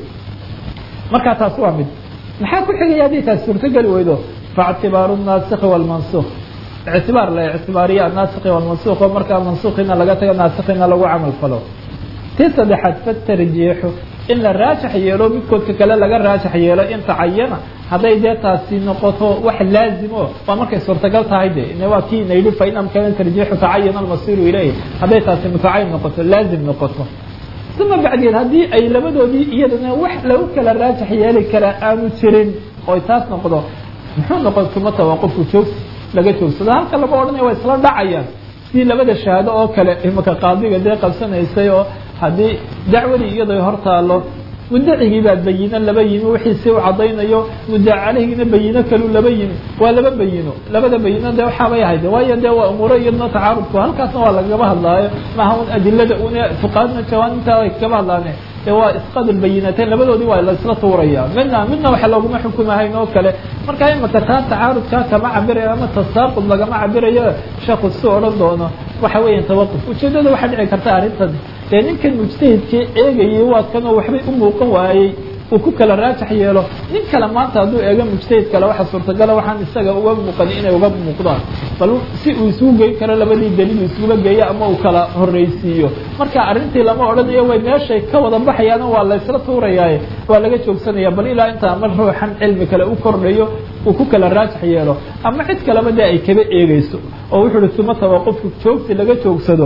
markaa taas waa mid maxaa ku xigaya haddii taas suurtogeli weydo faاctibaaru الnaasikhi wاlmansuk ictibaar la ictibaariya anaasikhi wاlmansuk oo markaa mansukhina laga tago naasikina lagu camal falo tii saddexaad fatarjiixu in la raajax yeelo midkoodka kale laga raajax yeelo in tacayana hadday dee taasi noqoto wax laazimo waa markay suurtagal tahay de waa kii na yidhi fain amkana tarjiixu tacayana almasiiru ilayh hadday taasi mutacayin noqoto laazim noqoto uma bacdeed haddii ay labadoodii iyadana wax lagu kala raajax yeeli karaa aanu jirin oy taas noqdo muxuu noqon kuma tawaqufku joogsi laga joogsado halka lama odhanaya waa isla dhacayaan sidii labada shahaado oo kale imaka qaadiga dee qabsanaysay oo haddii dacwadii iyadoo hor taalo mudacigii baa bayino laba yimi wixii si u caddaynayo mudac caleyhina bayino kalu laba yimi waa laba bayino labada bayino dee waxaabay ahayd waayo dee waa umuuro iyadna tacaarudku halkaasna waa lagaba hadlaayo maaha un adilada un fuqaadna jawaaninta ay kaba hadlaane dee waa isqad lbayinateyn labadoodii waa laisla tuuraya midna midna waxa looguma xukumahayn oo kale marka imaka taa tacaarudkaa kama cabirayo ama tasaaqud lagama cabirayo sheekhu si odhan doono waxa weeya tawaquf ujeedada waxaa dhici karta arrintan dee ninkan mujtahidkii eegayay waa kanoo waxbay u muuqan waayey uu ku kala raajax yeelo nin kale maanta hadduu eego mujtahid kale waxa suurtagala waxaan isaga uga muuqani inay uga muuqdaan bal si uu isugu geyn karo labadii daliil isugula geeyo ama uu kala horreysiiyo marka arrintii lama odhanayo way meeshay ka wada baxayaana waa la ysla tuurayaaye waa laga joogsanaya bal ilaa inta ama ruuxan cilmi kale u kordhayo uu ku kala raajax yeelo ama cid kaleba dee ay kaba eegeyso oo wuxuu uhi suma tawaqufku joogsi laga joogsado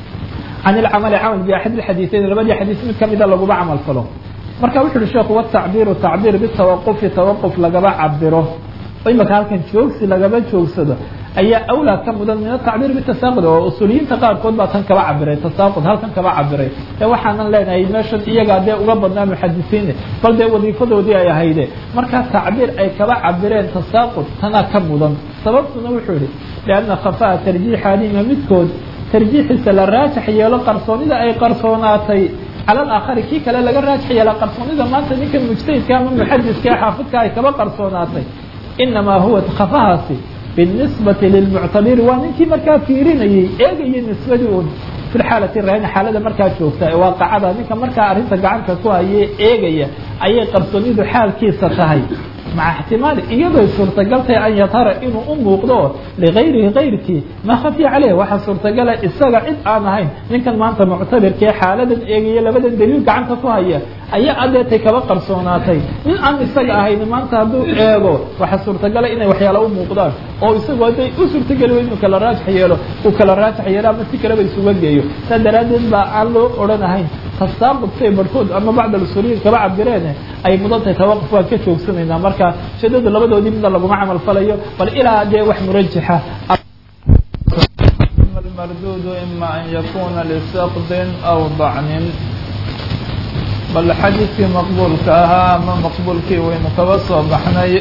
can ilcamali camal biaxad ilxadiiseyn labadii xadiis mid kamida laguma camal falo marka wuxu uhi sheekhu watacbiiru tacbiir bitawaqufi tawaquf lagaba cabiro imaka halkan joogsi lagaba joogsado ayaa awlaa ka mudan min atacbiir bitasaaqud oo usuuliyiinta qaarkood baa tan kaba cabiray tasaaqud halkan kaba cabiray ee waxaanan leenahay meeshan iyagaa dee uga badnaa muxadisiine bal dee wadiifadoodii ay ahayde markaa tacbiir ay kaba cabireen tasaaqud tanaa ka mudan sababtuna wuxuu yihi lianna khafaa tarjiixaadima midkood tarjiixiisa la raajax yeelo qarsoonida ay qarsoonaatay cala alaakhari kii kale laga raajax yeela qarsoonida maanta ninka mujtahidka ama muxadiska ee xaafidka ay kaba qarsoonaatay inamaa huwa khafahaasi binisbati lilmuctabiri waa ninkii markaa fiirinayay eegayay nisbadii un fi lxaalati rahina xaalada markaa joogta ee waaqacada ninka markaa arrinta gacanta ku hayee eegaya ayay qarsoonidu xaalkiisa tahay maca ixtimaali iyadoy suurtagaltahay an yadhara inuu u muuqdo ligayrihi gayrkii maa khafiya caleyh waxaa suurtagala isaga cid aan ahayn ninkan maanta muctabirkaee xaaladan eegaya labadan daliil gacanta ku haya ayaa adeetay kaba qarsoonaatay nin aan isaga ahayn maanta hadduu eego waxaa suurtagala inay waxyaala u muuqdaan oo isagu hadday u suurtageli inuu kala raajax yeelo uu kala raajax yeelo ama si kaleba isuga geeyo saa daraaddeed baa aan loo odhan ahayn tasaaqud say barhkood ama bacd alusuuliyiin kaba cabireen ay mudan tahay tawaquf waan ka joogsanaynaa marka shadadu labadoodii midna laguma camal falayo bal ilaa dee wax murajaxa المردود إما أن يكون لسقط أو ضعن bal xadiidkii maqbuulka ahaa ama maqbuulkii waynu kaba soo baxnay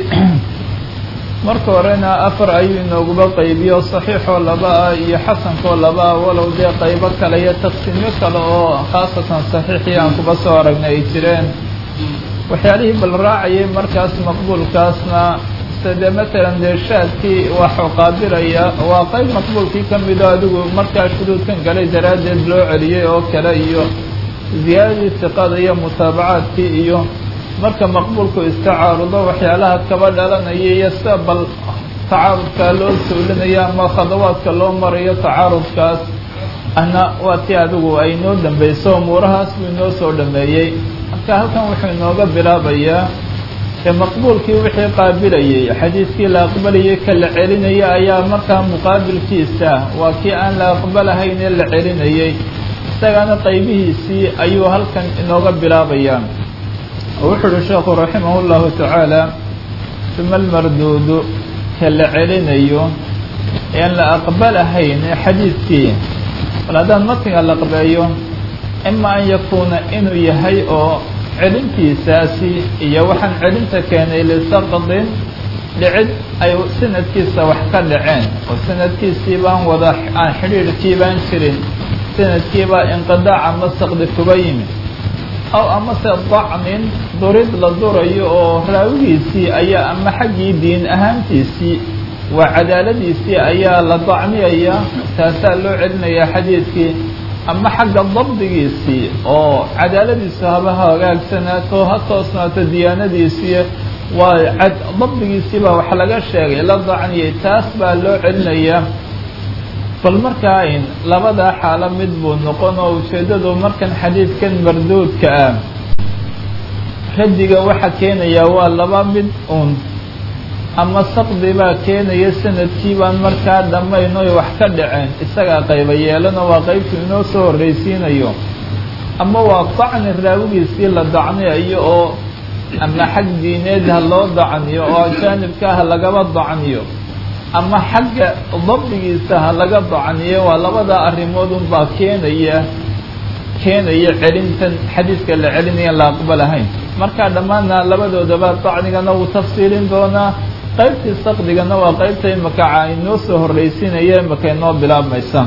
marka horena afar ayuu inooguba qaybiyo saxiixoo laba ah iyo xasankoo laba ah walow dee qaybo kale iyo taqsiimyo kale oo khaasatan saxiixii aan kuba soo aragnay ay jireen waxyaalihii bal raacayay markaas maqbuulkaasna side matalan dee shaadkii waxuu qaabilaya waa qayb maqbuulkii ka mido adigu markaa shuruudkan galay daraaddeed loo celiyey oo kale iyo ziyaadadii siqada iyo mutaabacaadkii iyo marka maqbuulku istacaarudo waxyaalaha kaba dhalanaya iyo sida bal tacaarudkaa loo sawlinaya ama khadawaadka loo marayo tacaarudkaas ana waa tii adigu ay noo dambayso umuurahaas buu inoo soo dhameeyey marka halkan wuxuu inooga bilaabayaa ee maqbuulkii wixii qaabilayay xadiidkii la aqbalayay ka la celinaya ayaa markaa muqaabilkiisa waa kii aan la aqbalahayn ee la celinayay isagana qaybihiisii ayuu halkan inooga bilaabayaa wuxuu uhi sheekhu raximah اllahu tacaala uma almarduudu ka la celinayo ean la aqbalahayn ee xadiidkii bal haddaan matiga la aqbeeyo ima an yakuuna inuu yahay oo celintiisaasi iyo waxaan celinta keenay lisaqdin dhicid ay sanadkiisa wax ka dhaceen oo sanadkiisii baan wada aan xidhiirhkii baan jirin sanadkiibaa inqidaac ama saqdi kuba yimi aw amase dacnin durid la durayo oo raawigiisii ayaa ama xaggii diin ahaantiisii waa cadaaladiisii ayaa la dacniyaya taasaa loo celinayaa xadiidkii ama xagga dabdigiisii oo cadaaladiisu haba hagaagsanaato ha toosnaato diyaanadiisii waa dabdigiisii baa wax laga sheegay la dacniyay taas baa loo celinayaa bal markaa in labadaa xaalo mid buu noqon oo ujeeddadu markan xadiidkan marduudka ah radiga waxa keenayaa waa laba mid uun ama saqdi baa keenaya sanadkii baan markaa dhammayn oy wax ka dhaceen isagaa qayba yeelana waa qaybtu inoo soo horraysiinayo ama waa dacni raawigiisii la dacniyayo oo ama xag diineed ha loo dacniyo oo ajaanibka ha lagaba dacniyo ama xagga dabdigiisa ha laga dacniyo waa labada arrimood unbaa keenaya keenaya celintan xadiidka la celinaya la aqbalahayn markaa dhammaanna labadoodaba dacnigana wuu tafsiilin doonaa qaybtii saqdigana waa qaybta imakaca inoo soo horraysiinaya imaka inoo bilaabmaysa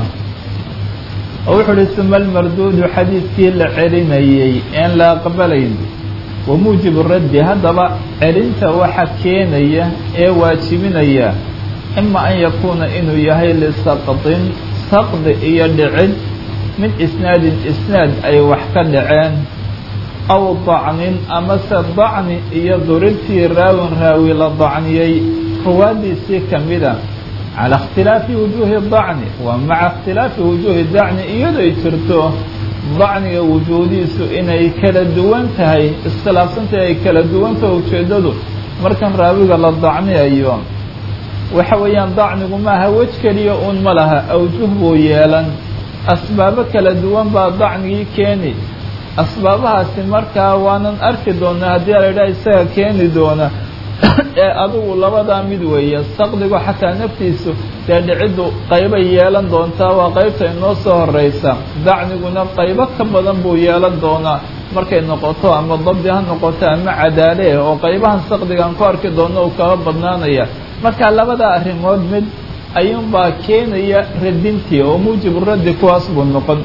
oo wuxuu uhi suma almarduudu xadiidkii la celinayay een la aqbalayn wa muujibu raddi haddaba celinta waxa keenaya ee waajibinaya ima an yakuuna inuu yahay lisaqdin saqdi iyo dhicid min isnaadin isnaad ay wax ka dhaceen aw dacnin amase dacni iyo duridtii raawin raawi la dacniyey ruwaadiisii ka mida calaa ikhtilaafi wujuuhi dacni waa maca ikhtilaafi wujuuhi dacni iyadoy jirto dacniga wujuudiisu inay kala duwan tahay iskhilaafsantahay ay kala duwantahay ujeeddadu markan raawiga la dacniyayo waxa weeyaan dacnigu maaha wej keliya uun ma laha awjuh buu yeelan asbaabo kala duwan baa dacnigii keeni asbaabahaasi markaa waanan arki doonaa haddii la yidhaha isaga keeni doona ee adigu labadaa mid weeye saqdigu xataa naftiisu dee dhiciddu qaybay yeelan doontaa waa qaybta inoo soo horraysa dacniguna qaybo ka badan buu yeelan doonaa markay noqoto ama dabdi ha noqoto ama cadaale oo qaybahan saqdigaan ku arki doono uu kaba badnaanaya marka labada arrimood mid ayuunbaa keenaya radintii oo muujibu raddi kuwaas buu noqon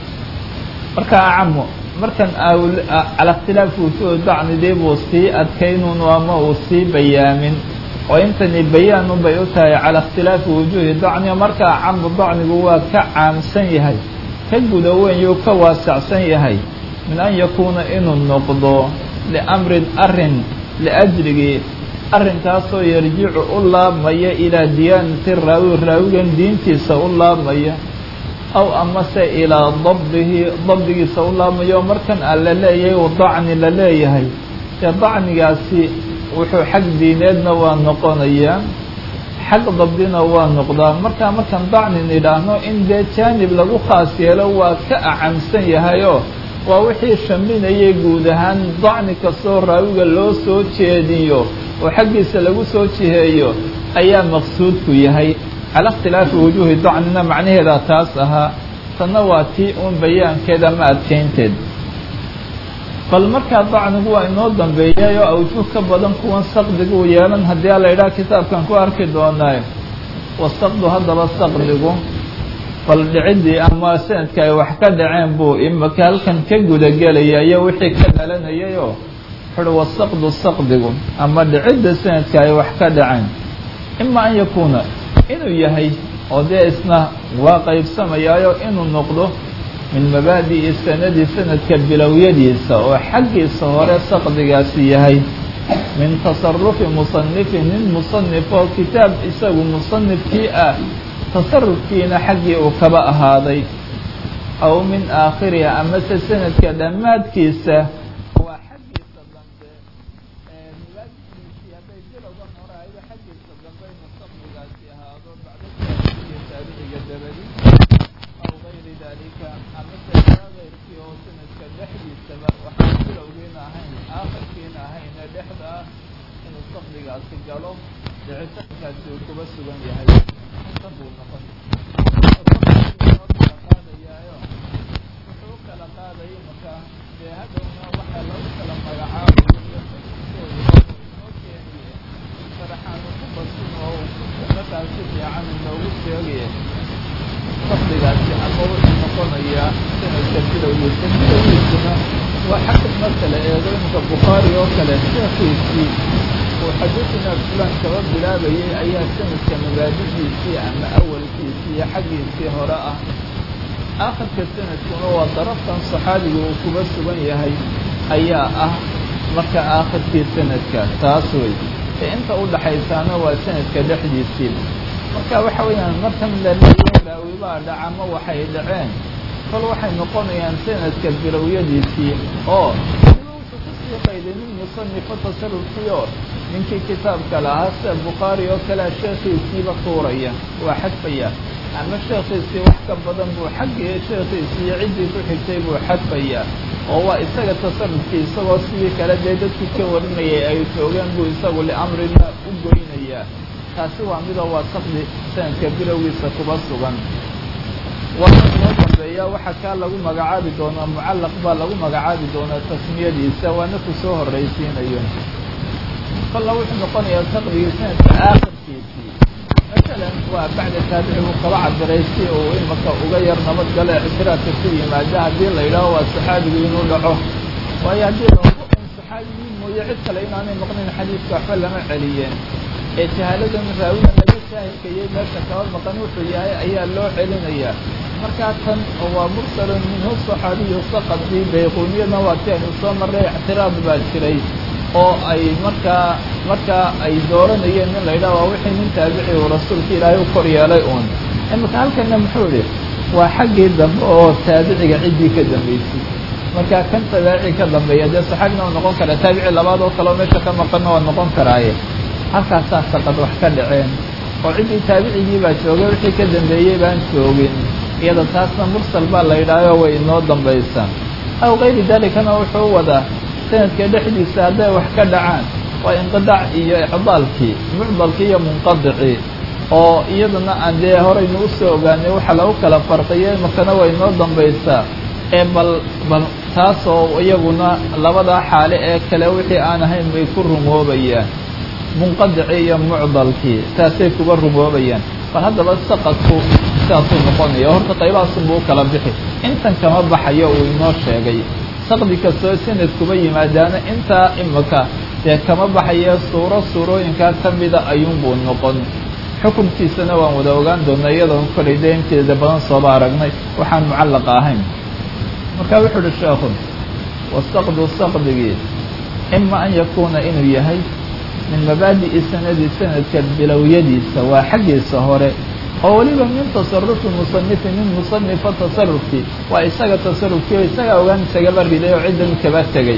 marka acamo markan cala ikhtilaafi wujuuh dacnidii buu sii adkaynun ama uu sii bayaamin oo intani bayaanun bay u tahay cala ikhtilaafi wujuuhi dacni marka acamu dacnigu waa ka caamsan yahay ka guda wenyuu ka waasacsan yahay min an yakuuna inuu noqdo liamrin arin liajligii arrinkaasoo yarjicu u laabmaya ilaa diyaanati raawi raawigan diintiisa u laabmaya aw amase ilaa dabdihi dabdigiisa u laabmaya oo markan a la leeyahay u dacni la leeyahay dee dacnigaasi wuxuu xag diineedna waa noqonayaa xag dabdina waa noqdaa markaa markaan dacnin idhaahno in dee jaanib lagu khaas yeelo waa ka acamsan yahayoo waa wixii shaminayay guud ahaan dacni kastoo raawiga loo soo jeediyo oo xaggiisa lagu soo jiheeyo ayaa maqsuudku yahay cala ikhtilaafi wujuuhi dacnina macnaheedaa taas ahaa tanna waa tii uun bayaankeed ama adkaynteed bal markaa dacnigu waa inoo dambeeyay oo awjuh ka badan kuwan saqdigu u yeelan haddii a la idhaha kitaabkan ku arki doonaaye wasaqdu haddaba saqdigu bal dhicidii ama sanadka ay wax ka dhaceen buu imaka halkan ka gudagelaya iyo wixii ka dhalanayayoo wuxuuhi wasaqdu saqdigu ama dhicidda sanadka ay wax ka dhaceen ima an yakuuna inuu yahay oo dee isna waa qaybsamayaayo inuu noqdo min mabaadi'i sanadi sanadka bilowyadiisa oo xaggiisa hore saqdigaasi yahay min tasarufi musanifin nin musanif oo kitaab isagu musanifkii ah tasarufkiina xaggii uu kaba ahaaday aw min aakhiriha amase sanadka dhammaadkiisa waa xaggiisa dambe milaadkiisii hadday bilowga hore ayba xaggiisa dambe inuu saqdigaasi ahaado bacda taabiciga taabiciga dabadi aw gayri dalika amase kaa keyrkii oo sanadka dhexdiisaba waxaan bilowgiina ahayn aakhirkiina ahayne dhexda ah inuu saqdigaasi galo dhicitaankaasi uu kuba sugan yahay buu noqon noo kala qaadayaayo wuxuu u kala qaadaya marka dee hadhowna waxaa lagu kala magacaabayo noo keeniye sharaxaanu ku basin oo markaas si fiican inoogu sheegaya saqdigaasi ama wuxuu noqonayaa sanadka bilowgiisa bilowgiisuna waa xagga marka la eego imika bukhaari oo kale sheekiisii uu xadiidina fulan kaba bilaabayay ayaa sanadka mabaadidiisii ama awalkiisii iyo xaggiisii hore ah aakhirka sanadkuna waa daraftan saxaabiga uu kuba sugan yahay ayaa ah marka aakhirkii sanadka taas wey ee inta u dhaxaysaana waa sanadka dhexdiisii marka waxa weeyaan markan la leeyahay raawibaa dhacama waxay dhaceen kol waxay noqonayaan sanadka bilowyadiisii oo kusii qayday nin musanifo tasarufkiio ninkii kitaabka lahaa sida bukhaari oo kalea sheekhiisiiba tuuraya waa xadfaya ama sheekhiisii wax ka badan buu xaggii sheekhiisii iyo ciddii ku xigtay buu xadfaya oo waa isaga tasarufkii isagoo sidii kale dee dadkii ka warinayay ay joogeen buu isagu liamrina u goynayaa taasi waa midoo waa saqdi sanadka bilowgiisa kuba sugan waxaa inoo dambeeya waxaa kaa lagu magacaabi doonaa mucallaq baa lagu magacaabi doonaa tasmiyadiisa waana ku soo horraysiinayo kolla wuxuu noqonayaa saqdigii sanadka aakhirkiisii masalan waa bacda taabicigu kaba cabiray si uu imaka uga yar nabadgalo ictiraafka ku yimaada haddii la yidhaaho waa saxaabigu inuu dhaco waayo haddii laogo un saxaabigii mooye cid kale inaanay maqnayn xadiidka waxba lama celiyeen ee jahaaladan raawidan laga shaahidkayay meesha kaba maqan wuxuu yahay ayaa loo celinayaa markaa tan waa mursalun minhu saxaabiyu saqadii bayquuniyadna waa ti aynu soo marray ictiraad baa jiray oo ay markaa markaa ay dooranayeen in la yidhaha waa wixii nin taabici uu rasuulka ilaahay u kor yeelay uun imika halkana muxuu idhi waa xaggii dambe oo taabiciga ciddii ka dambaysay markaa kan tabaaci ka dambeeya dee saxaabina waa noqon karaa taabici labaad oo kaleo meesha ka maqanna waa noqon karaaye halkaasaa saqad wax ka dhaceen oo ciddii taabicigii baa joogay wixii ka dambeeyey baan joogin iyada taasna mursal baa la yidhaaho way inoo dambaysaa aw kayri dalikana wuxuu wadaa sanadka dhexdiisa hadday wax ka dhacaan waa inqidaac iyo icdaalkii mucdalkii iyo munqadicii oo iyadana aan dee horaynu usoo ogaanay waxa lagu kala farqiyay makana way inoo dambaysaa ee bal bal taasoo iyaguna labadaa xaale ee kale wixii aan ahayn bay ku rumoobayaan munqadicii iyo mucdalkii taasay kuba rumoobayaan bal haddaba saqadku sidaasuu noqonaya horta qaybahaasunbuu u kala bixi intan kama baxayo uu inoo sheegay saqdi kastoo sanad kuba yimaadaana intaa imika dee kama baxaya suuro suurooyinkaa ka mida ayuunbuu noqon xukunkiisana waan wada ogaan doonaa iyadoon kolay dee inteeda badan sooba aragnay waxaan mucallaqa ahayn marka wuxuu uhi sheekhu wasaqdu saqdigii ima an yakuuna inuu yahay min mabaadi'i sanadi sanadka bilowyadiisa waa xaggiisa hore oo weliba min tasarufi musanifi min musanifa tasarufkii waa isaga tasarufkii oo isagaa ogaan isagaba riday oo ciddan kaba tegay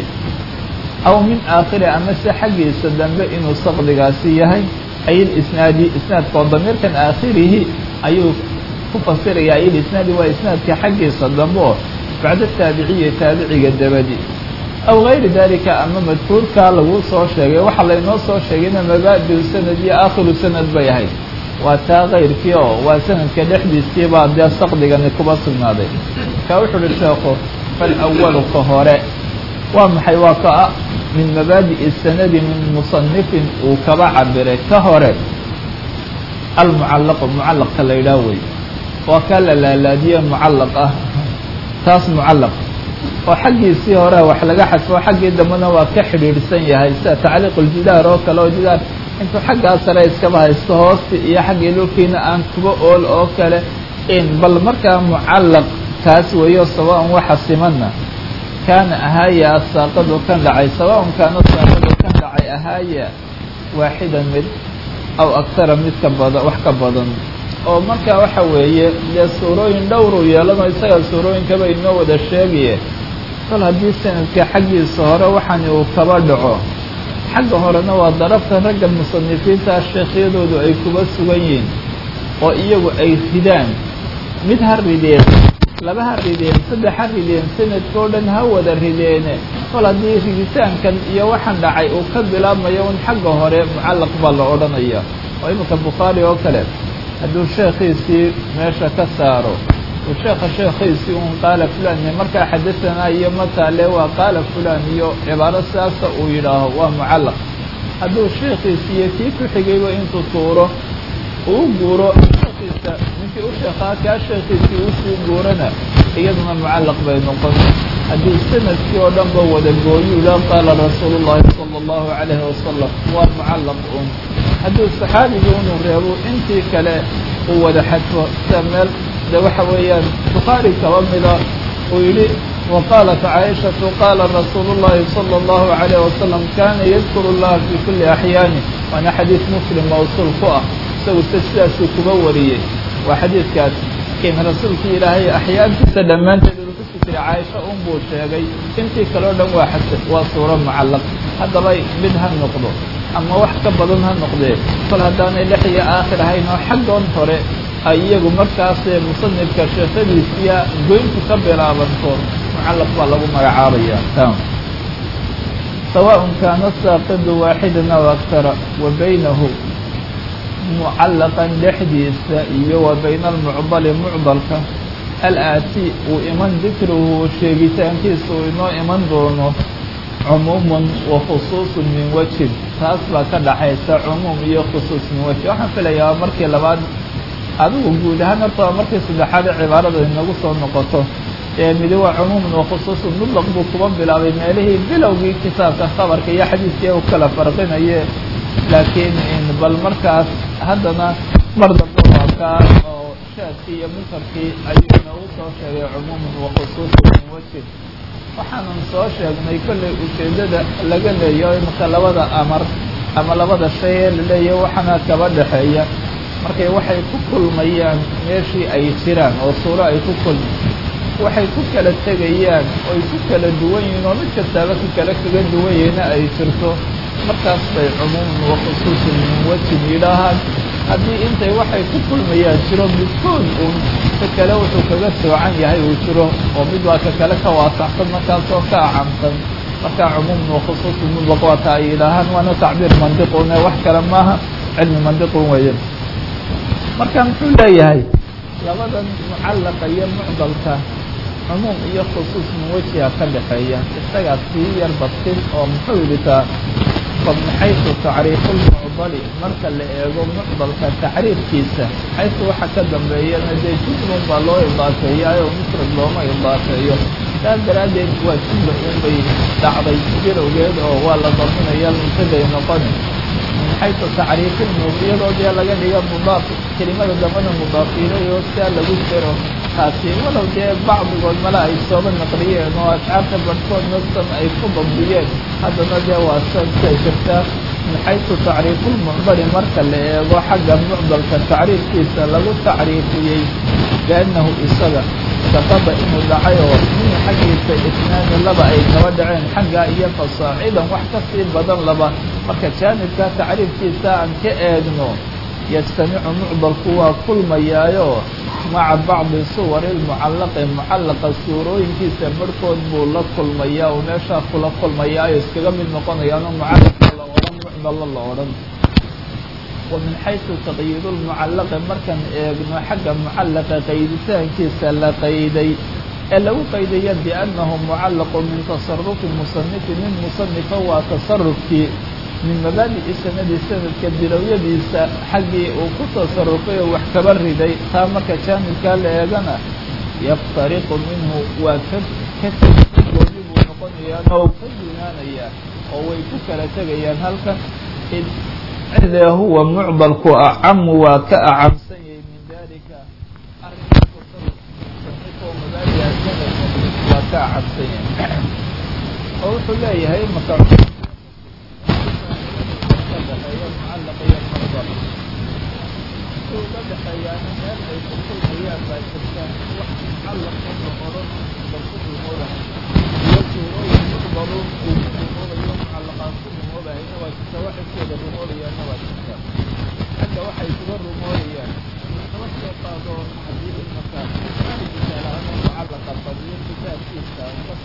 aw min aakhiri amase xaggiisa dambe inuu saqdigaasi yahay ay ilisnaadi isnaadka oo damiirkan aakhirihi ayuu ku fasirayaa ay ilisnaadi waa isnaadka xaggiisa dambe oo bacda taabiciya taabiciga dabadi aw gayri dalika ama madkuurkaa lagu soo sheegay waxaa laynoo soo sheegayna mabaadiu sanad iyo aakhiru sanad bay ahayd waa taa kayrkii oo waa sanadka dhexdiisii baa dee saqdigani kuba sugnaaday markaa wuxuu uhi sheekhu falawalu ka hore waa maxay waa ka min mabaadi'i sanadi min musanifin uu kaba cabiray ka hore almucallaqu mucallaqka la yidhaah wey waa kaa la laalaadiye mucallaq ah taas mucallaq oo xaggiisii hore wax laga xadfo xaggii dambena waa ka xidhiidhsan yahay sida tacliiq uljidaar oo kale oo jidaar intuu xaggaa sare iskaba haysto hoosti iyo xaggii dhulkiina aan kuba ool oo kale in bal markaa mucallaq kaas weeyo sawaan waxa simanna kaana ahaaya asaaqadu kan dhacay sawaan kaana saaqadu kan dhacay ahaaya waaxidan mid aw aktara mid ka badan wax ka badan oo marka waxa weeye dee suurooyin dhowruu yeelano isaga suurooyinkaba inoo wada sheegaye kol haddii sanadka xaggiisa hore waxani uu kaba dhaco xagga horena waa darafta ragga musanifiinta sheekhyadoodu ay kuba sugan yihiin oo iyagu ay ridaan mid ha rideen laba ha rideen saddex ha rideen sanadkao dhan ha wada rideene kol haddii riditaankan iyo waxaan dhacay uu ka bilaabmayo un xagga hore mucallaq baa la odhanaya oo iminka bukhaari oo kale hadduu sheekhiisii meesha ka saaro uu sheekha sheekhiisii un qaala fulan markaa xadasanaa iyo mataale waa qaala fulan iyo cibaaro sidaasa uu yidhaaho waa mucallaq hadduu sheekhiisii iyo kii ku xigayba intuu tuuro uu guuro sheekhiisa ninkii u sheekhaa kaa sheekhiisii usii guurana iyaduna mucallaq bay noqon haddii sanadkii oo dhan ba wada gooyu la qaala rasuulu llahi sala allahu calayhi wasalam waa mucallaq un hadduu saxaabigii unu reebo intii kale uu wada xadfo sida meel de waxa weeyaan bukhaari kaba mida uu yidhi wa qaalat caaishatu qaala rasuulu llahi sala allahu calayh wasalam kana yadkuru llaha fi kuli axyaani waana xadiid muslim mawsuul ku ah isagu se sidaasuu kuba wariyey waa xadiidkaas in rasuulkii ilaahay axyaantiisa dhammaanteed uu ku sikiray caaisha un buu sheegay intii kaleo dhan waa xasan waa suuro mucallaq haddaba mid ha noqdo ama wax ka badan ha noqdee kol haddaanay dhex iyo aakhir ahayn oo xaggoon hore ay iyagu markaasee musanifka sheekadiisiya goyntu ka bilaabanto mucallaq baa lagu magacaabaya sawaaء kaana saaqidu waaxidan aw aktara wa baynahu mucallaqan dhexdiisa iyo wa bayna almucdali mucdalka alaati uu iman dikruhu sheegitaankiisa uu inoo iman doono cumuumun wa khusuusun min wajhin taas baa ka dhaxaysa cumuum iyo khusuus min wajhi waxaan filayaa markii labaad adigu guud ahaan horta waa markii saddexaad ee cibaarada inagu soo noqoto ee midi waa cumuumun wa khusuusun mutlaq buu kuba bilaabay meelihii bilowgii kitaabka khabarka iyo xadiiskii u kala farqinaye laakiin bal markaas haddana mar dambe waa kaa oo shaadkii iyo munkarkii ayuu inoogu soo sheegay cumuumun wa khusuusun min wajhin waxaanan soo sheegnay kollay ujeeddada laga leeyaho imika labada amar ama labada shay ee la leeyahay waxaana kaba dhexeeya markay waxay ku kulmayaan meeshii ay jiraan oo suuro ay ku kulmi waxay ku kala tegayaan oy ku kala duwan yihiin oo mid kastaaba ka kale kaga duwan yahayna ay jirto markaas bay cumuuman wa khusuusun min wajhin yidhaahaan haddii intay waxay ku kulmayaan jiro midkood uun ka kale wuxuu kaga soocan yahay uu jiro oo mid waa ka kale ka waasaxsan markaasoo ka acamsan markaa cumuuman wa khusuusun mutlaq waata ay yidhaahaan waana tacbiir mandiqune wax kale maaha cilmi mandiqun weeye marka muxuu leeyahay labadan mucallaqa iyo mucdalka cumuum iyo khusuus min wejiha ka dhexeeya isagaa sii yar badsin oo muxuu yidhi taa min xaysu tacriifu lmucdali marka la eego mucdalka tacriifkiisa xaysu waxa ka dambeeyana dee jumlun baa loo idaafeeyaayo mufrad looma idaafeeyo saas daraaddeed waa jumla unbay dhacday bilowgeed oo waa la daminaya muntaday noqoni min xaysu tacriifi iyadoo dee laga dhiga mudaaf kelimada dambana mudaafiinayo sidaa lagu jiro taasi walow dee bacdigood male ay sooba naqliyeen oo ashcaarta barhkood nafsan ay ku dabdiyeen haddana dee waa sansay jirtaa min xaysu tacriifulmucdali marka la eego xagga mucdalka tacriifkiisa lagu tacriifiyey biannahu isaga saqada inuu dhacay oo min xaggiisa isnaani laba ay kaba dhaceen xaggaa iyo fasaacidan wax ka sii badan laba marka jaanibka tacriifkiisa aan ka eegno yajtamicu mucdalku waa kulmayaayo maca bacdi suwari lmucallaqi mucallaqa suurooyinkiisa barhkood buu la kulmayaa oo meeshaa kula kulmayaayo iskaga mid noqonayaano mucallaqa la odhan mucdalla la odhan wa min xaysu taqyiidu lmucallaqi markaan eegno xagga mucallaqa qayditaankiisa la qayday ee lagu qaydaya biannahu mucallaqu min tasarufi musanifi min musanifa waa tasarufkii min mabaadi'i sanadi sanadka bilowyadiisa xaggii uu ku tasarufay oo wax kaba riday taa marka jaanibkaa la eegana yaftariqu minhu waa ka ka gooni buu noqonayaa oo ka dunaanayaa oo way ku kala tegayaan halkan cidee huwa mucdalku acamu waa ka acamsan yahay min dalika arrinka tasaruf musanifo mabaadi'a sanadka waa ka acamsan yahay oo wuxuu leeyahay maka udhexeeyaana meel ay ku kulmayaan baa jirtaan wax mucallaq oo la odhan bal ku rumoodahay iyo suurooyin mucdaluun uu ku rumoodayo mucallaqaan ku rumoodahayna waa jirta waxay kuwada rumoodayaanna waa jirta xagga waxay kuga rumoodayaan kaba soo qaado haddii imaka misaal ahaan mucallaqa badiyo kitaabkiisa ka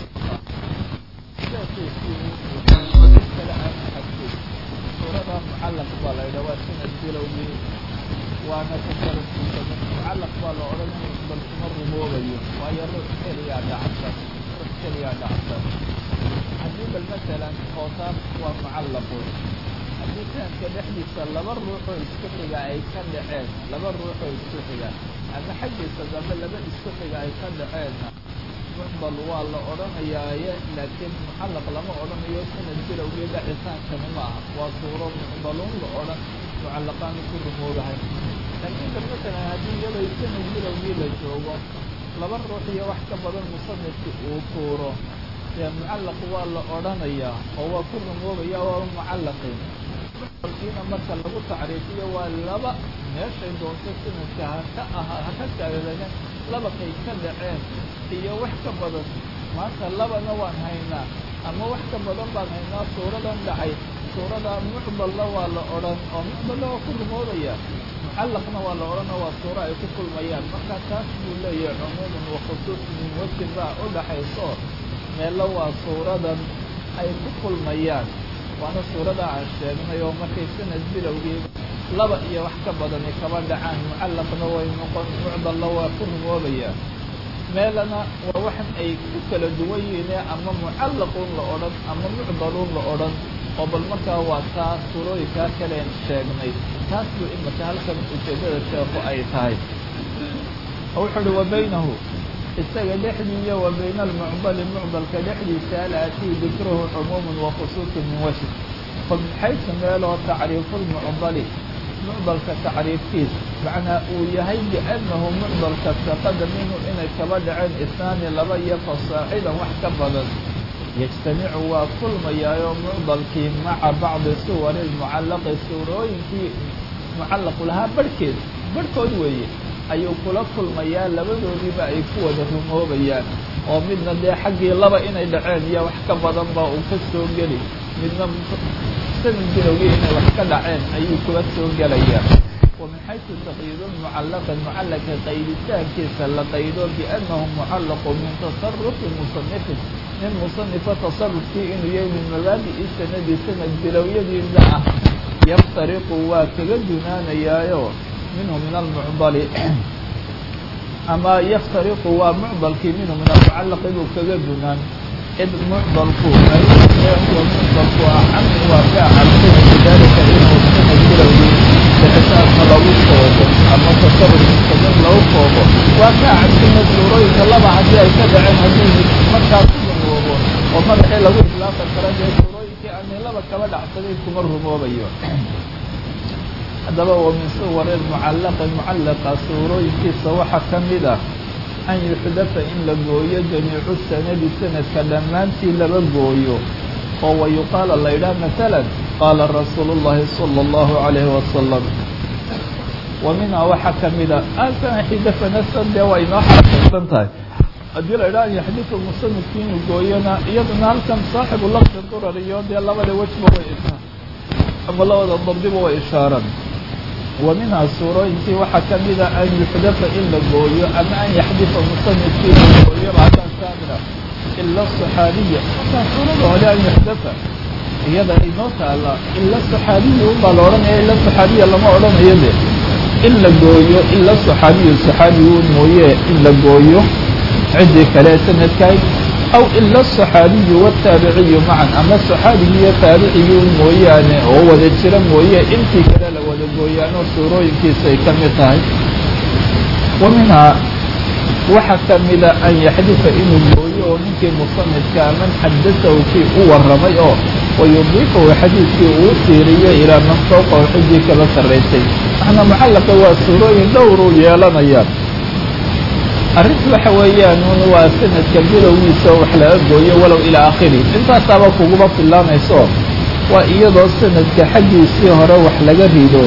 kitaabkiisii kale aan xadgud suurada mucallaq baa la yidhaha waa sanad bilowgii waana tasarufkiisa mucallaq baa la odhanaya bal kuma rumoobayo waayo ruux keliyaa dhacsan ruux keliyaa dhacsan haddii bal masalan kootaab waa mucallaqun haddii sanadka dhexdiisa laba ruuxoo isku xiga ay ka dhaceen laba ruuxoo isku xiga ama xaggiisa dambe laba isku xiga ay ka dhaceenna mucdal waa la odhanayaaye laakiin mucallaq lama odhanayo sanad bilowgii dhacitaankani ma aha waa suuro mucdaluun la odhan mucallaqaanu ku rumoodahay laakiin bal masalan haddii iyadoo sanad bilowgii la joogo laba ruux iyo wax ka badan musanifki uu tuuro dee mucallaq waa la odhanayaa oo waa ku rumoobaya waa mucallaqin mucdalkiina marka lagu tacriifiyo waa laba meeshay doonto sanadka haka aha haka taagdagan laba kay ka dhaceen iyo wax ka badan maanta labana waan haynaa ama wax ka badan baan haynaa suuradan dhacay suurada mucdalla waa la odhan oo mucdalla waa ku rumoodaya mucallaqna waa la odhan oo waa suuro ay ku kulmayaan marka taas buu leeyahay cumuuman wa khusuus min wajin baa u dhaxayso meelo waa suuradan ay ku kulmayaan waana suurada aan sheegnay oo markay sanad bilowgii laba iyo wax ka badani kaba dhacaan mucallaqna way noqon mucdalla waa ku rumoobaya meelana waa waxan ay ku kala duwan yihiine ama mucallaqun la odhan ama mucdaluun la odhan oo bal markaa waa taa suurooyinkaa kaleen sheegnay taas buu imaka halkan ujeedada sheekhu ay tahay wuxuu uhi wa baynahu isaga dhexdiiyo wa bayna almucdali mucdalka dhexdiisa alaatii dikruhu cumuuman wa khusuusun min wajh fa min xaysu meeloo tacriifu lmucdali mucdalka tacriifkiis macnaa uu yahay biannahu mucdalka saqada minhu inay kaba dhaceen isnaani laba iyo fasaacidan wax ka badan yajtamicu waa kulmayaayo mucdalkii maca bacdi suwari lmucallaqi suurooyinkii mucallaqu lahaa barhkeed barhkood weeye ayuu kula kulmayaa labadoodiiba ay ku wada rumoobayaan oo midna dee xaggii laba inay dhaceen iyo wax ka badan ba uu ka soo geli midna sanad bilowgii inay wax ka dhaceen ayuu kula soo gelayaa wa min xaysu taqyiidu lmucallaqi mucallaqka qayditaankiisa la qaydo biannahu mucallaqu min tasarufi musanifin nin musanifa tasarufkii inuu yahay min mabaadi'i sanadi sanad bilowyadiisa ah yaftariqu waa kaga dunaanayaayo minhu min almucdali ama yaftariqu waa mucdalkii minhu min almucallaqi buu kaga dunaan id mucdalku huwa mucdalku acami waa ka acabsay bidalika inuu sanad bilowgii bixitaanka lagu koobo ama tasarufkiisa min lagu koobo waa ka acabsina suurooyinka laba haddii ay ka dhaceen haddii markaa ku rumoobo oo madaxii lagu islaaqan kara dee suurooyinkii aanay laba kaba dhacsanayn kuma rumoobayo haddaba wa min suwari mucallaqi mucallaqa suurooyinkiisa waxaa ka mid ah an yuxdafa in la gooyo jamiicu sanadi sanadka dhammaantii laba gooyo oo wa yuqaala la yidhaha masalan qaala rasuulu llahi sala allahu calayhi wasalam wa minhaa waxaa ka mid a asan xidafanasan dee waa inoo xaqiiqsan tahay haddii la yidhaha an yaxdifa musanifkii inuu gooyona iyaduna halkan saaxibu lafdi durar iyo dee labada wejba way ishaa ama labada dabdiba way ishaaran wa minhaa suurooyinkii waxaa ka mida an yuxdafa in la gooyo ama an yaxdifa musanifkii in la gooyo bacdan kaamila ila saxaabiya markaa suurada hore an yuxdafa iyada inoo taala ila saxaabiya unbaa la odhanaya ila saxaabiya lama odhanayo de in la gooyo ila saxaabiyu saxaabigu mooye in la gooyo ciddii kale sanadkaay aw ila asaxaabiyu wataabiciyu macan ama saxaabigi iyo taabiciyu mooyaane oo wada jira mooye intii kale la wada gooyaanoo suurooyinkiisa ay ka mid tahay wa minhaa waxaa kamida an yaxdifa inuu gooyo oo ninkii musanifka man xadasahu kii u waramay oo wayudiifahu xadiidkii uu tiiriyo ilaa man fawqahu ciddii kala sarraysay maxna mucallaqa waa suurooyin dhowruu yeelanayaan arrintu waxa weeyaan un waa sanadka bilowgiisa wax laga gooyo walow ilaa aakhiri intaasaaba kuguma filaanayso waa iyadoo sanadka xaggiisii hore wax laga rido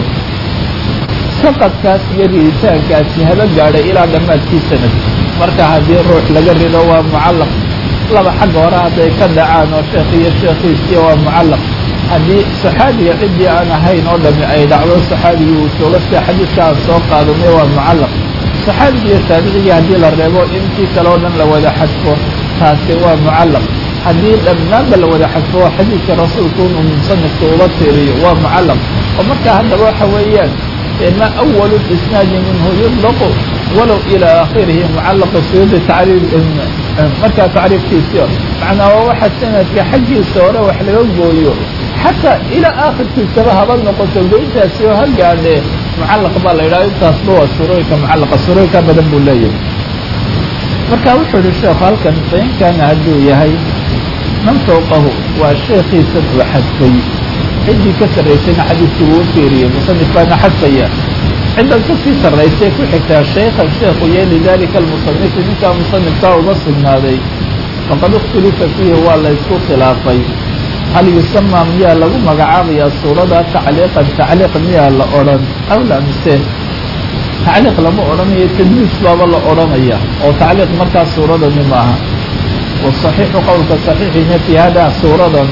saqadkaas iyo riditaankaasi haba gaadhay ilaa dhammaadkii sanadka marka haddii ruux laga rido waa mucallaq laba xagga hore hadday ka dhacaan oo sheekh iyo sheekhiisii waa mucallaq haddii saxaabiga ciddii aan ahayn oo dhami ay dhacdo saxaabigii uu joogo sida xadiidka aan soo qaadanay waa mucallaq saxaabigi iyo taabicigii haddii la reebo intii kale oo dhan la wada xadfo taasi waa mucallaq haddii dhammaanba la wada xadfo xadiidka rasuulku inuu musanifka uga tiiriyo waa mucallaq oo markaa haddaba waxa weeyaan ma awalu isnaadi minhu yudlaqu walow ilaa aakhirihi mucallaqa suyuudi tacriif markaa tacriifkiisio macnaa waa waxa sanadka xaggiisa hore wax laga gooyo xataa ilaa aakhirkiisaba haba noqoto goyntaasi oo ha gaadhee mucallaq baa la yidhaha intaasba waa surooyinka mucallaqa surooyinka badan buu leeyahay marka wuxuu yihi sheekhu halkan fain kaana hadduu yahay man fawqahu waa sheekhiisan uu xadfay ciddii ka sarraysayna xadiidkii wuu fiiriyey musanif baana xadfaya ciddan kasii sarraysay ku xigtaa shaykhan sheekhu iyo lidalika almusanifi ninkaa musanifkaa uma sugnaaday faqad ikhtulifa fiihi waa la ysku khilaafay hal yusamaa miyaa lagu magacaabayaa suurada tacliiqan tacliiq miyaa la odhan aw la mise tacliiq lama odhanayo tadliis baaba la odhanaya oo tacliiq markaa suuradani maaha wasaxiixu qowlka saxiixina fii hada suuradan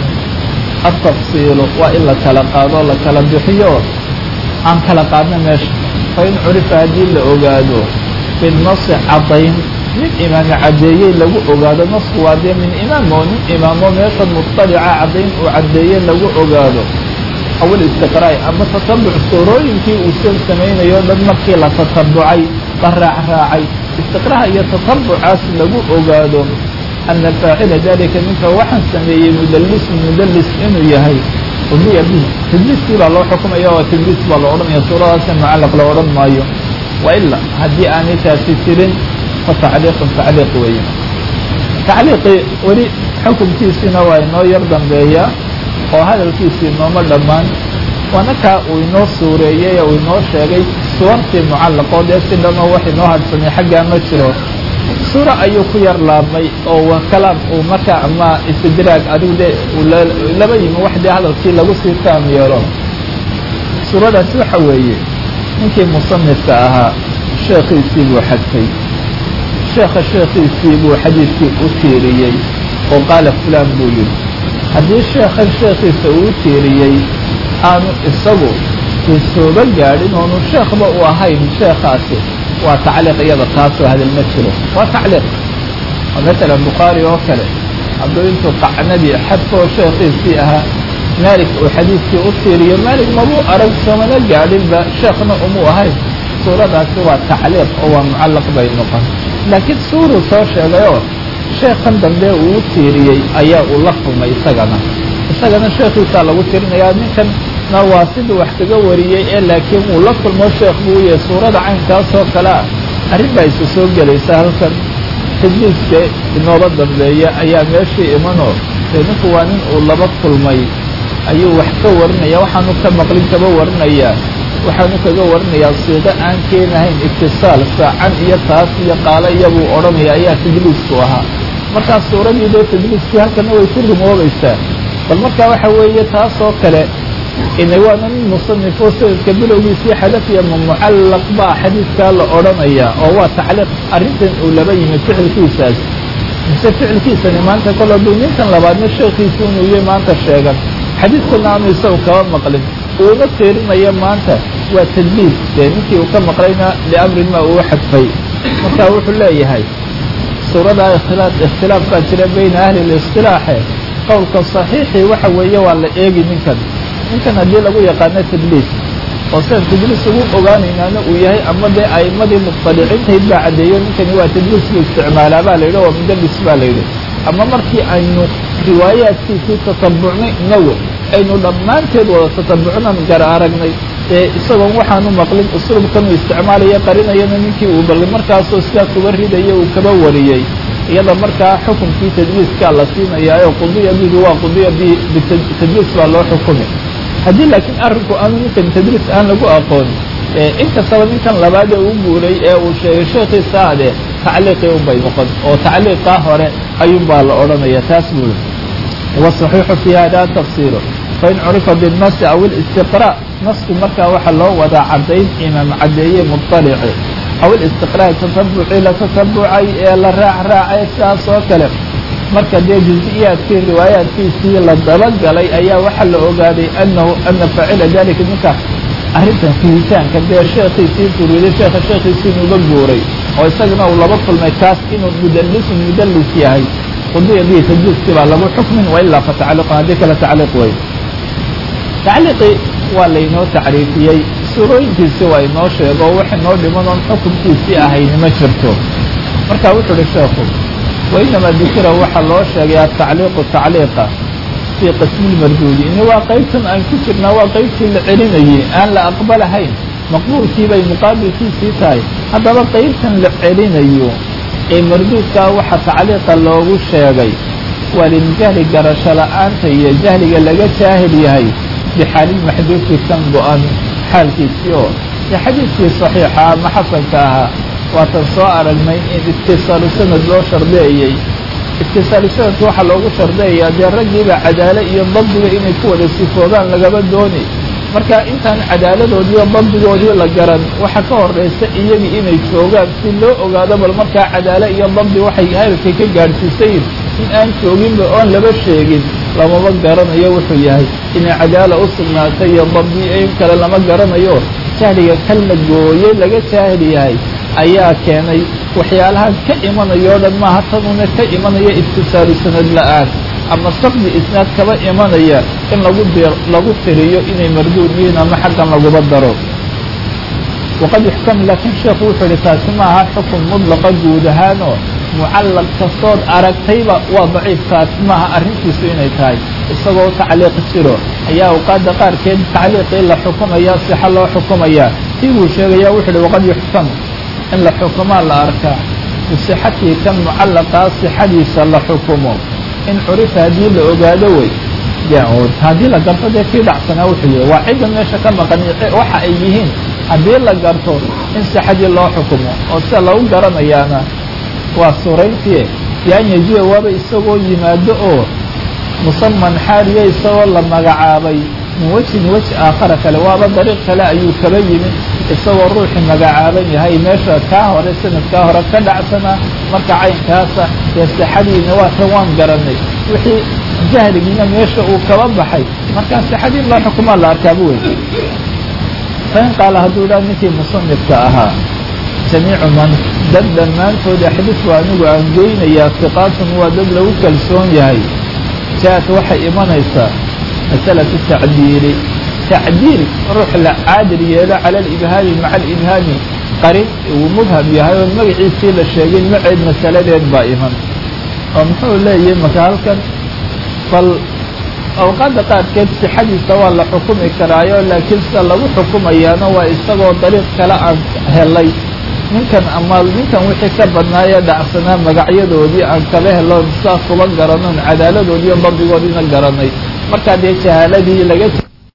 altafsiilu waa in la kala qaado la kala bixiyo aan kala qaadna meesha fa in curifa haddii la ogaado binasi caddayn nin imaami caddeeyey lagu ogaado nasku waa dee min imaam oo nin imaamo meesha mutalica caddayn uu caddeeye lagu ogaado awal istiqraay ama tatabuc suurooyinkii uusan samaynayo o dhan markii la tatabucay la raacraacay istiqraha iyo tatabucaas lagu ogaado ana faacila dalika ninka waxaan sameeyey mudalisun mudalis inuu yahay udiya bihi tadliiskii baa loo xukumaya oo tadliis baa la odhanaya suuradaasa mucallaq la odhan maayo waila haddii aanay taasi jirin fa tacliiqun tacliiq weeye tacliiqii weli xukunkiisiina waa inoo yar dambeeya oo hadalkiisii nooma dhammaan waana kaa uu inoo suureeyey oo inoo sheegay suwartii mucallaqoo dee si dhanoo wax inoo hadhsamay xaggaa ma jiro suura ayuu ku yar laabmay oo kalaam uu markaa ama istidraag adigu dee laba yimi wax dee hadalkii lagu sii taam yeelo suuradaasi waxa weeye ninkii musanifka ahaa sheekhiisii buu xadfay sheekha sheekhiisii buu xadiidkii u tiiriyey oo qaala fulaan buu yidhi haddii sheekhan sheekhiisa uu tiiriyey aanu isagu isooba gaadhin oonu sheekhba u ahayn sheekhaasi waa tacliiq iyada taasoo hadal ma jiro waa tacliiq oo masalan bukhaari oo kale hadduu intuu qacnadii xadfoo sheekhiisii ahaa maalik uu xadiidkii u tiiriyo maalik mabuu arag soomana gaadhinba sheekhna umuu ahayn suuradaasi waa tacliiq oo waa mucallaq bay noqon laakiin suuruu soo sheegayoo sheekhan dambe uu u tiiriyey ayaa uu la kulmay isagana isagana sheekhiisaa lagu tirinayaa ninkan na waa siduu wax kaga wariyey ee laakiin uu la kulmo sheekh buu yahay suurada caynkaasoo kale ah arrin baa isu soo gelaysa halkan tadliiska inooba dambeeya ayaa meeshii imanoo dee ninku waa nin uu laba kulmay ayuu wax ka warinaya waxaanu ka maqlin kaba warinayaa waxaanu kaga warinayaa siiqo aan keenahayn itisaal saacan iyo taas iyo qaalo iyabuu odhanaya ayaa tadliisku ahaa markaas suuradii dee tadliiskii halkana way ku rumoobaysaa bal markaa waxa weeye taasoo kale ina waana nin musanifo sanadka bilowgiisii xadafiya ma mucallaq baa xadiidkaa la odhanayaa oo waa tacliiq arrintan uu laba yimid ficilkiisaas mise ficilkiisani maanta kol hadduu ninkan labaadna sheekhiisi inuu yahay maanta sheegan xadiidkuna aanu isagu kaba maqlin uuma tiirinayo maanta waa tadliis dee ninkii uu ka maqlayna liamrin ma uu xadfay marka wuxuu leeyahay suuradaa ikhtilaaf ikhtilaaf baa jira bayna ahli listilaaxe qowlka saxiixii waxa weeye waa la eegi ninkan ninkan haddii lagu yaqaano tadliis oo sidan tadliis ugu ogaanaynaana uu yahay ama dee a'imadii muطaliciintayd baa caddeeyo ninkani waa tadliis buu isticmaalaa baa la yidhi oo mudalis baa la yidhi ama markii aynu riwaayaadkiisii tatabucnay inagu aynu dhammaanteed wada tatabucnan gar aragnay ee isagoon waxaanu maqlin usluubkanuu isticmaalaya qarinayana ninkii uu bal markaasoo sidaa kuba ridaya uu kaba wariyey iyada markaa xukunkii tadliiskaa la siinayaayo qudiya bihi waa qudiya bi bitadliis baa loo xukumi haddii laakiin arrinku aanu ninkan tadliis aan lagu aqoon inkastaba ninkan labaad ee u guuray ee uu sheegay sheekhiisa ade tacliiqii unbay noqon oo tacliiqaa hore ayuunbaa la odhanaya taas buuli wasaxiixu fi hada tafsiiru fain curifa binnasi aw ilistiqraa nasku markaa waxaa loo wadaa caddayn imaam caddeeye muطalici aw ilistiqraa tatabucii la tatabucay ee la raac raacay sidaas oo kale marka dee juز'iyaadkii riwaayaadkiisii la dabagalay ayaa waxaa la ogaaday anahu ana faacila dalika ninka arrintan fihitaanka dee sheekhiisii furiiday sheekha sheekhiisii inuuga guuray oo isagana uu laba kulmay kaas inuu mudalisun mudalis yahay qudiya bihi tadliiskii baa lagu xukmin wailaa fatacliqun haddii kale tacliiq wey tacliiqii waa laynoo tacriifiyey suurooyinkiisii waa inoo sheego oo wax inoo dhiman oon xukunkiisii ahayni ma jirto marka wuxuu uhi sheekhu wainamaa dukira waxaa loo sheegay atacliiqu tacliiqa fii qismi lmarduudi ini waa qaybtan aan ku jirnaa waa qaybtii la celinayey aan la aqbalahayn maqbuulkii bay muqaabilkiisii tahay haddaba qaybtan la celinayo ee marduudkaa waxa tacliiqa loogu sheegay waa liljahli garasho la'aanta iyo jahliga laga jaahil yahay bixaalilmaxduufi kan go-an xaalkiisii oo dee xadiidkii saxiixa ama xasanka ahaa waatan soo aragnay in itisaalu sanad loo shardeeyey itisaalu sanadka waxaa loogu shardeeyaa dee raggiiba cadaalo iyo dabdiga inay ku wada sifoodaan lagaba dooni marka intaan cadaaladoodiiyo dabdigoodii la garan waxa ka horaysa iyagii inay joogaan si loo ogaado bal markaa cadaalo iyo dabdi waxay heerkay ka gaadhsiisayin in aan jooginba oon laba sheegin lamaba garanayo wuxuu yahay inay cadaala u sugnaatay iyo dabdi in kale lama garanayo jahliga kan la gooyey laga jaahil yahay ayaa keenay waxyaalahan ka imanaya o dhan maaha tanuna ka imanaya itisaalu sanad la'aan ama saqdi isnaad kaba imanaya in lagu d lagu tiriyo inay marduud yihiin ama xaggan laguba daro waqad yuxkam laakiin sheekhu wuxuu ihi taasi maaha xukun mudlaqa guud ahaanoo mucallaq kastood aragtayba waa daciif taasi maaha arrintiisu inay tahay isagoo tacliiq jiro ayaa awqaadda qaarkeed tacliiqii la xukumaya sixa loo xukumaya tii buu sheegaya wuxuu ihi waqad yuxkam in la xukumaa la arkaa bisixatii kan mucallaqaa sixadiisa la xukumo in curifa haddii la ogaado wey haddii la garto dee kii dhacsanaa wuxuu yihi waa cidda meesha ka maqan waxa ay yihiin haddii la garto in sixadii loo xukumo oo sida lagu garanayaana waa suurayntii bian yajiya waaba isagoo yimaado oo musaman xaaliya isagoo la magacaabay min wejhin weji aakhara kale waaba dariiq kale ayuu kaba yimi isagoo ruuxii magacaaban yahay meesha kaa hore sanadkaa hore ka dhacsanaa marka caynkaasa dee sixadiina waa tan waan garanay wixii jahligiina meesha uu kaba baxay markaa sixadii loo xukumaa la arkaaba wey fain qaala hadduu dhaa ninkii musanifka ahaa jamiicu man dad dhammaantood axdifu anigu aan goynayaa hiqaatun waa dad lagu kalsoon yahay ja'at waxay imanaysaa masalatu tacdiili tacdiil ruux la caadil yeelo cala alibhaami maca alibhaami qarin uu mubham yahay oo magaciisii la sheegay maceed masaladeed baa iman oo muxuu leeyahay marka halkan bal awqaadda qaarkeed sixadiisa waa la xukumi karaayo laakiin sida lagu xukumayaana waa isagoo dariiq kale aan helay ninkan ama ninkan wixii ka badnaayee dhacsanaa magacyadoodii aan kaba heloon saa kuba garanon cadaaladoodiiyo dabdigoodiina garanay markaa dee jahaaladii laga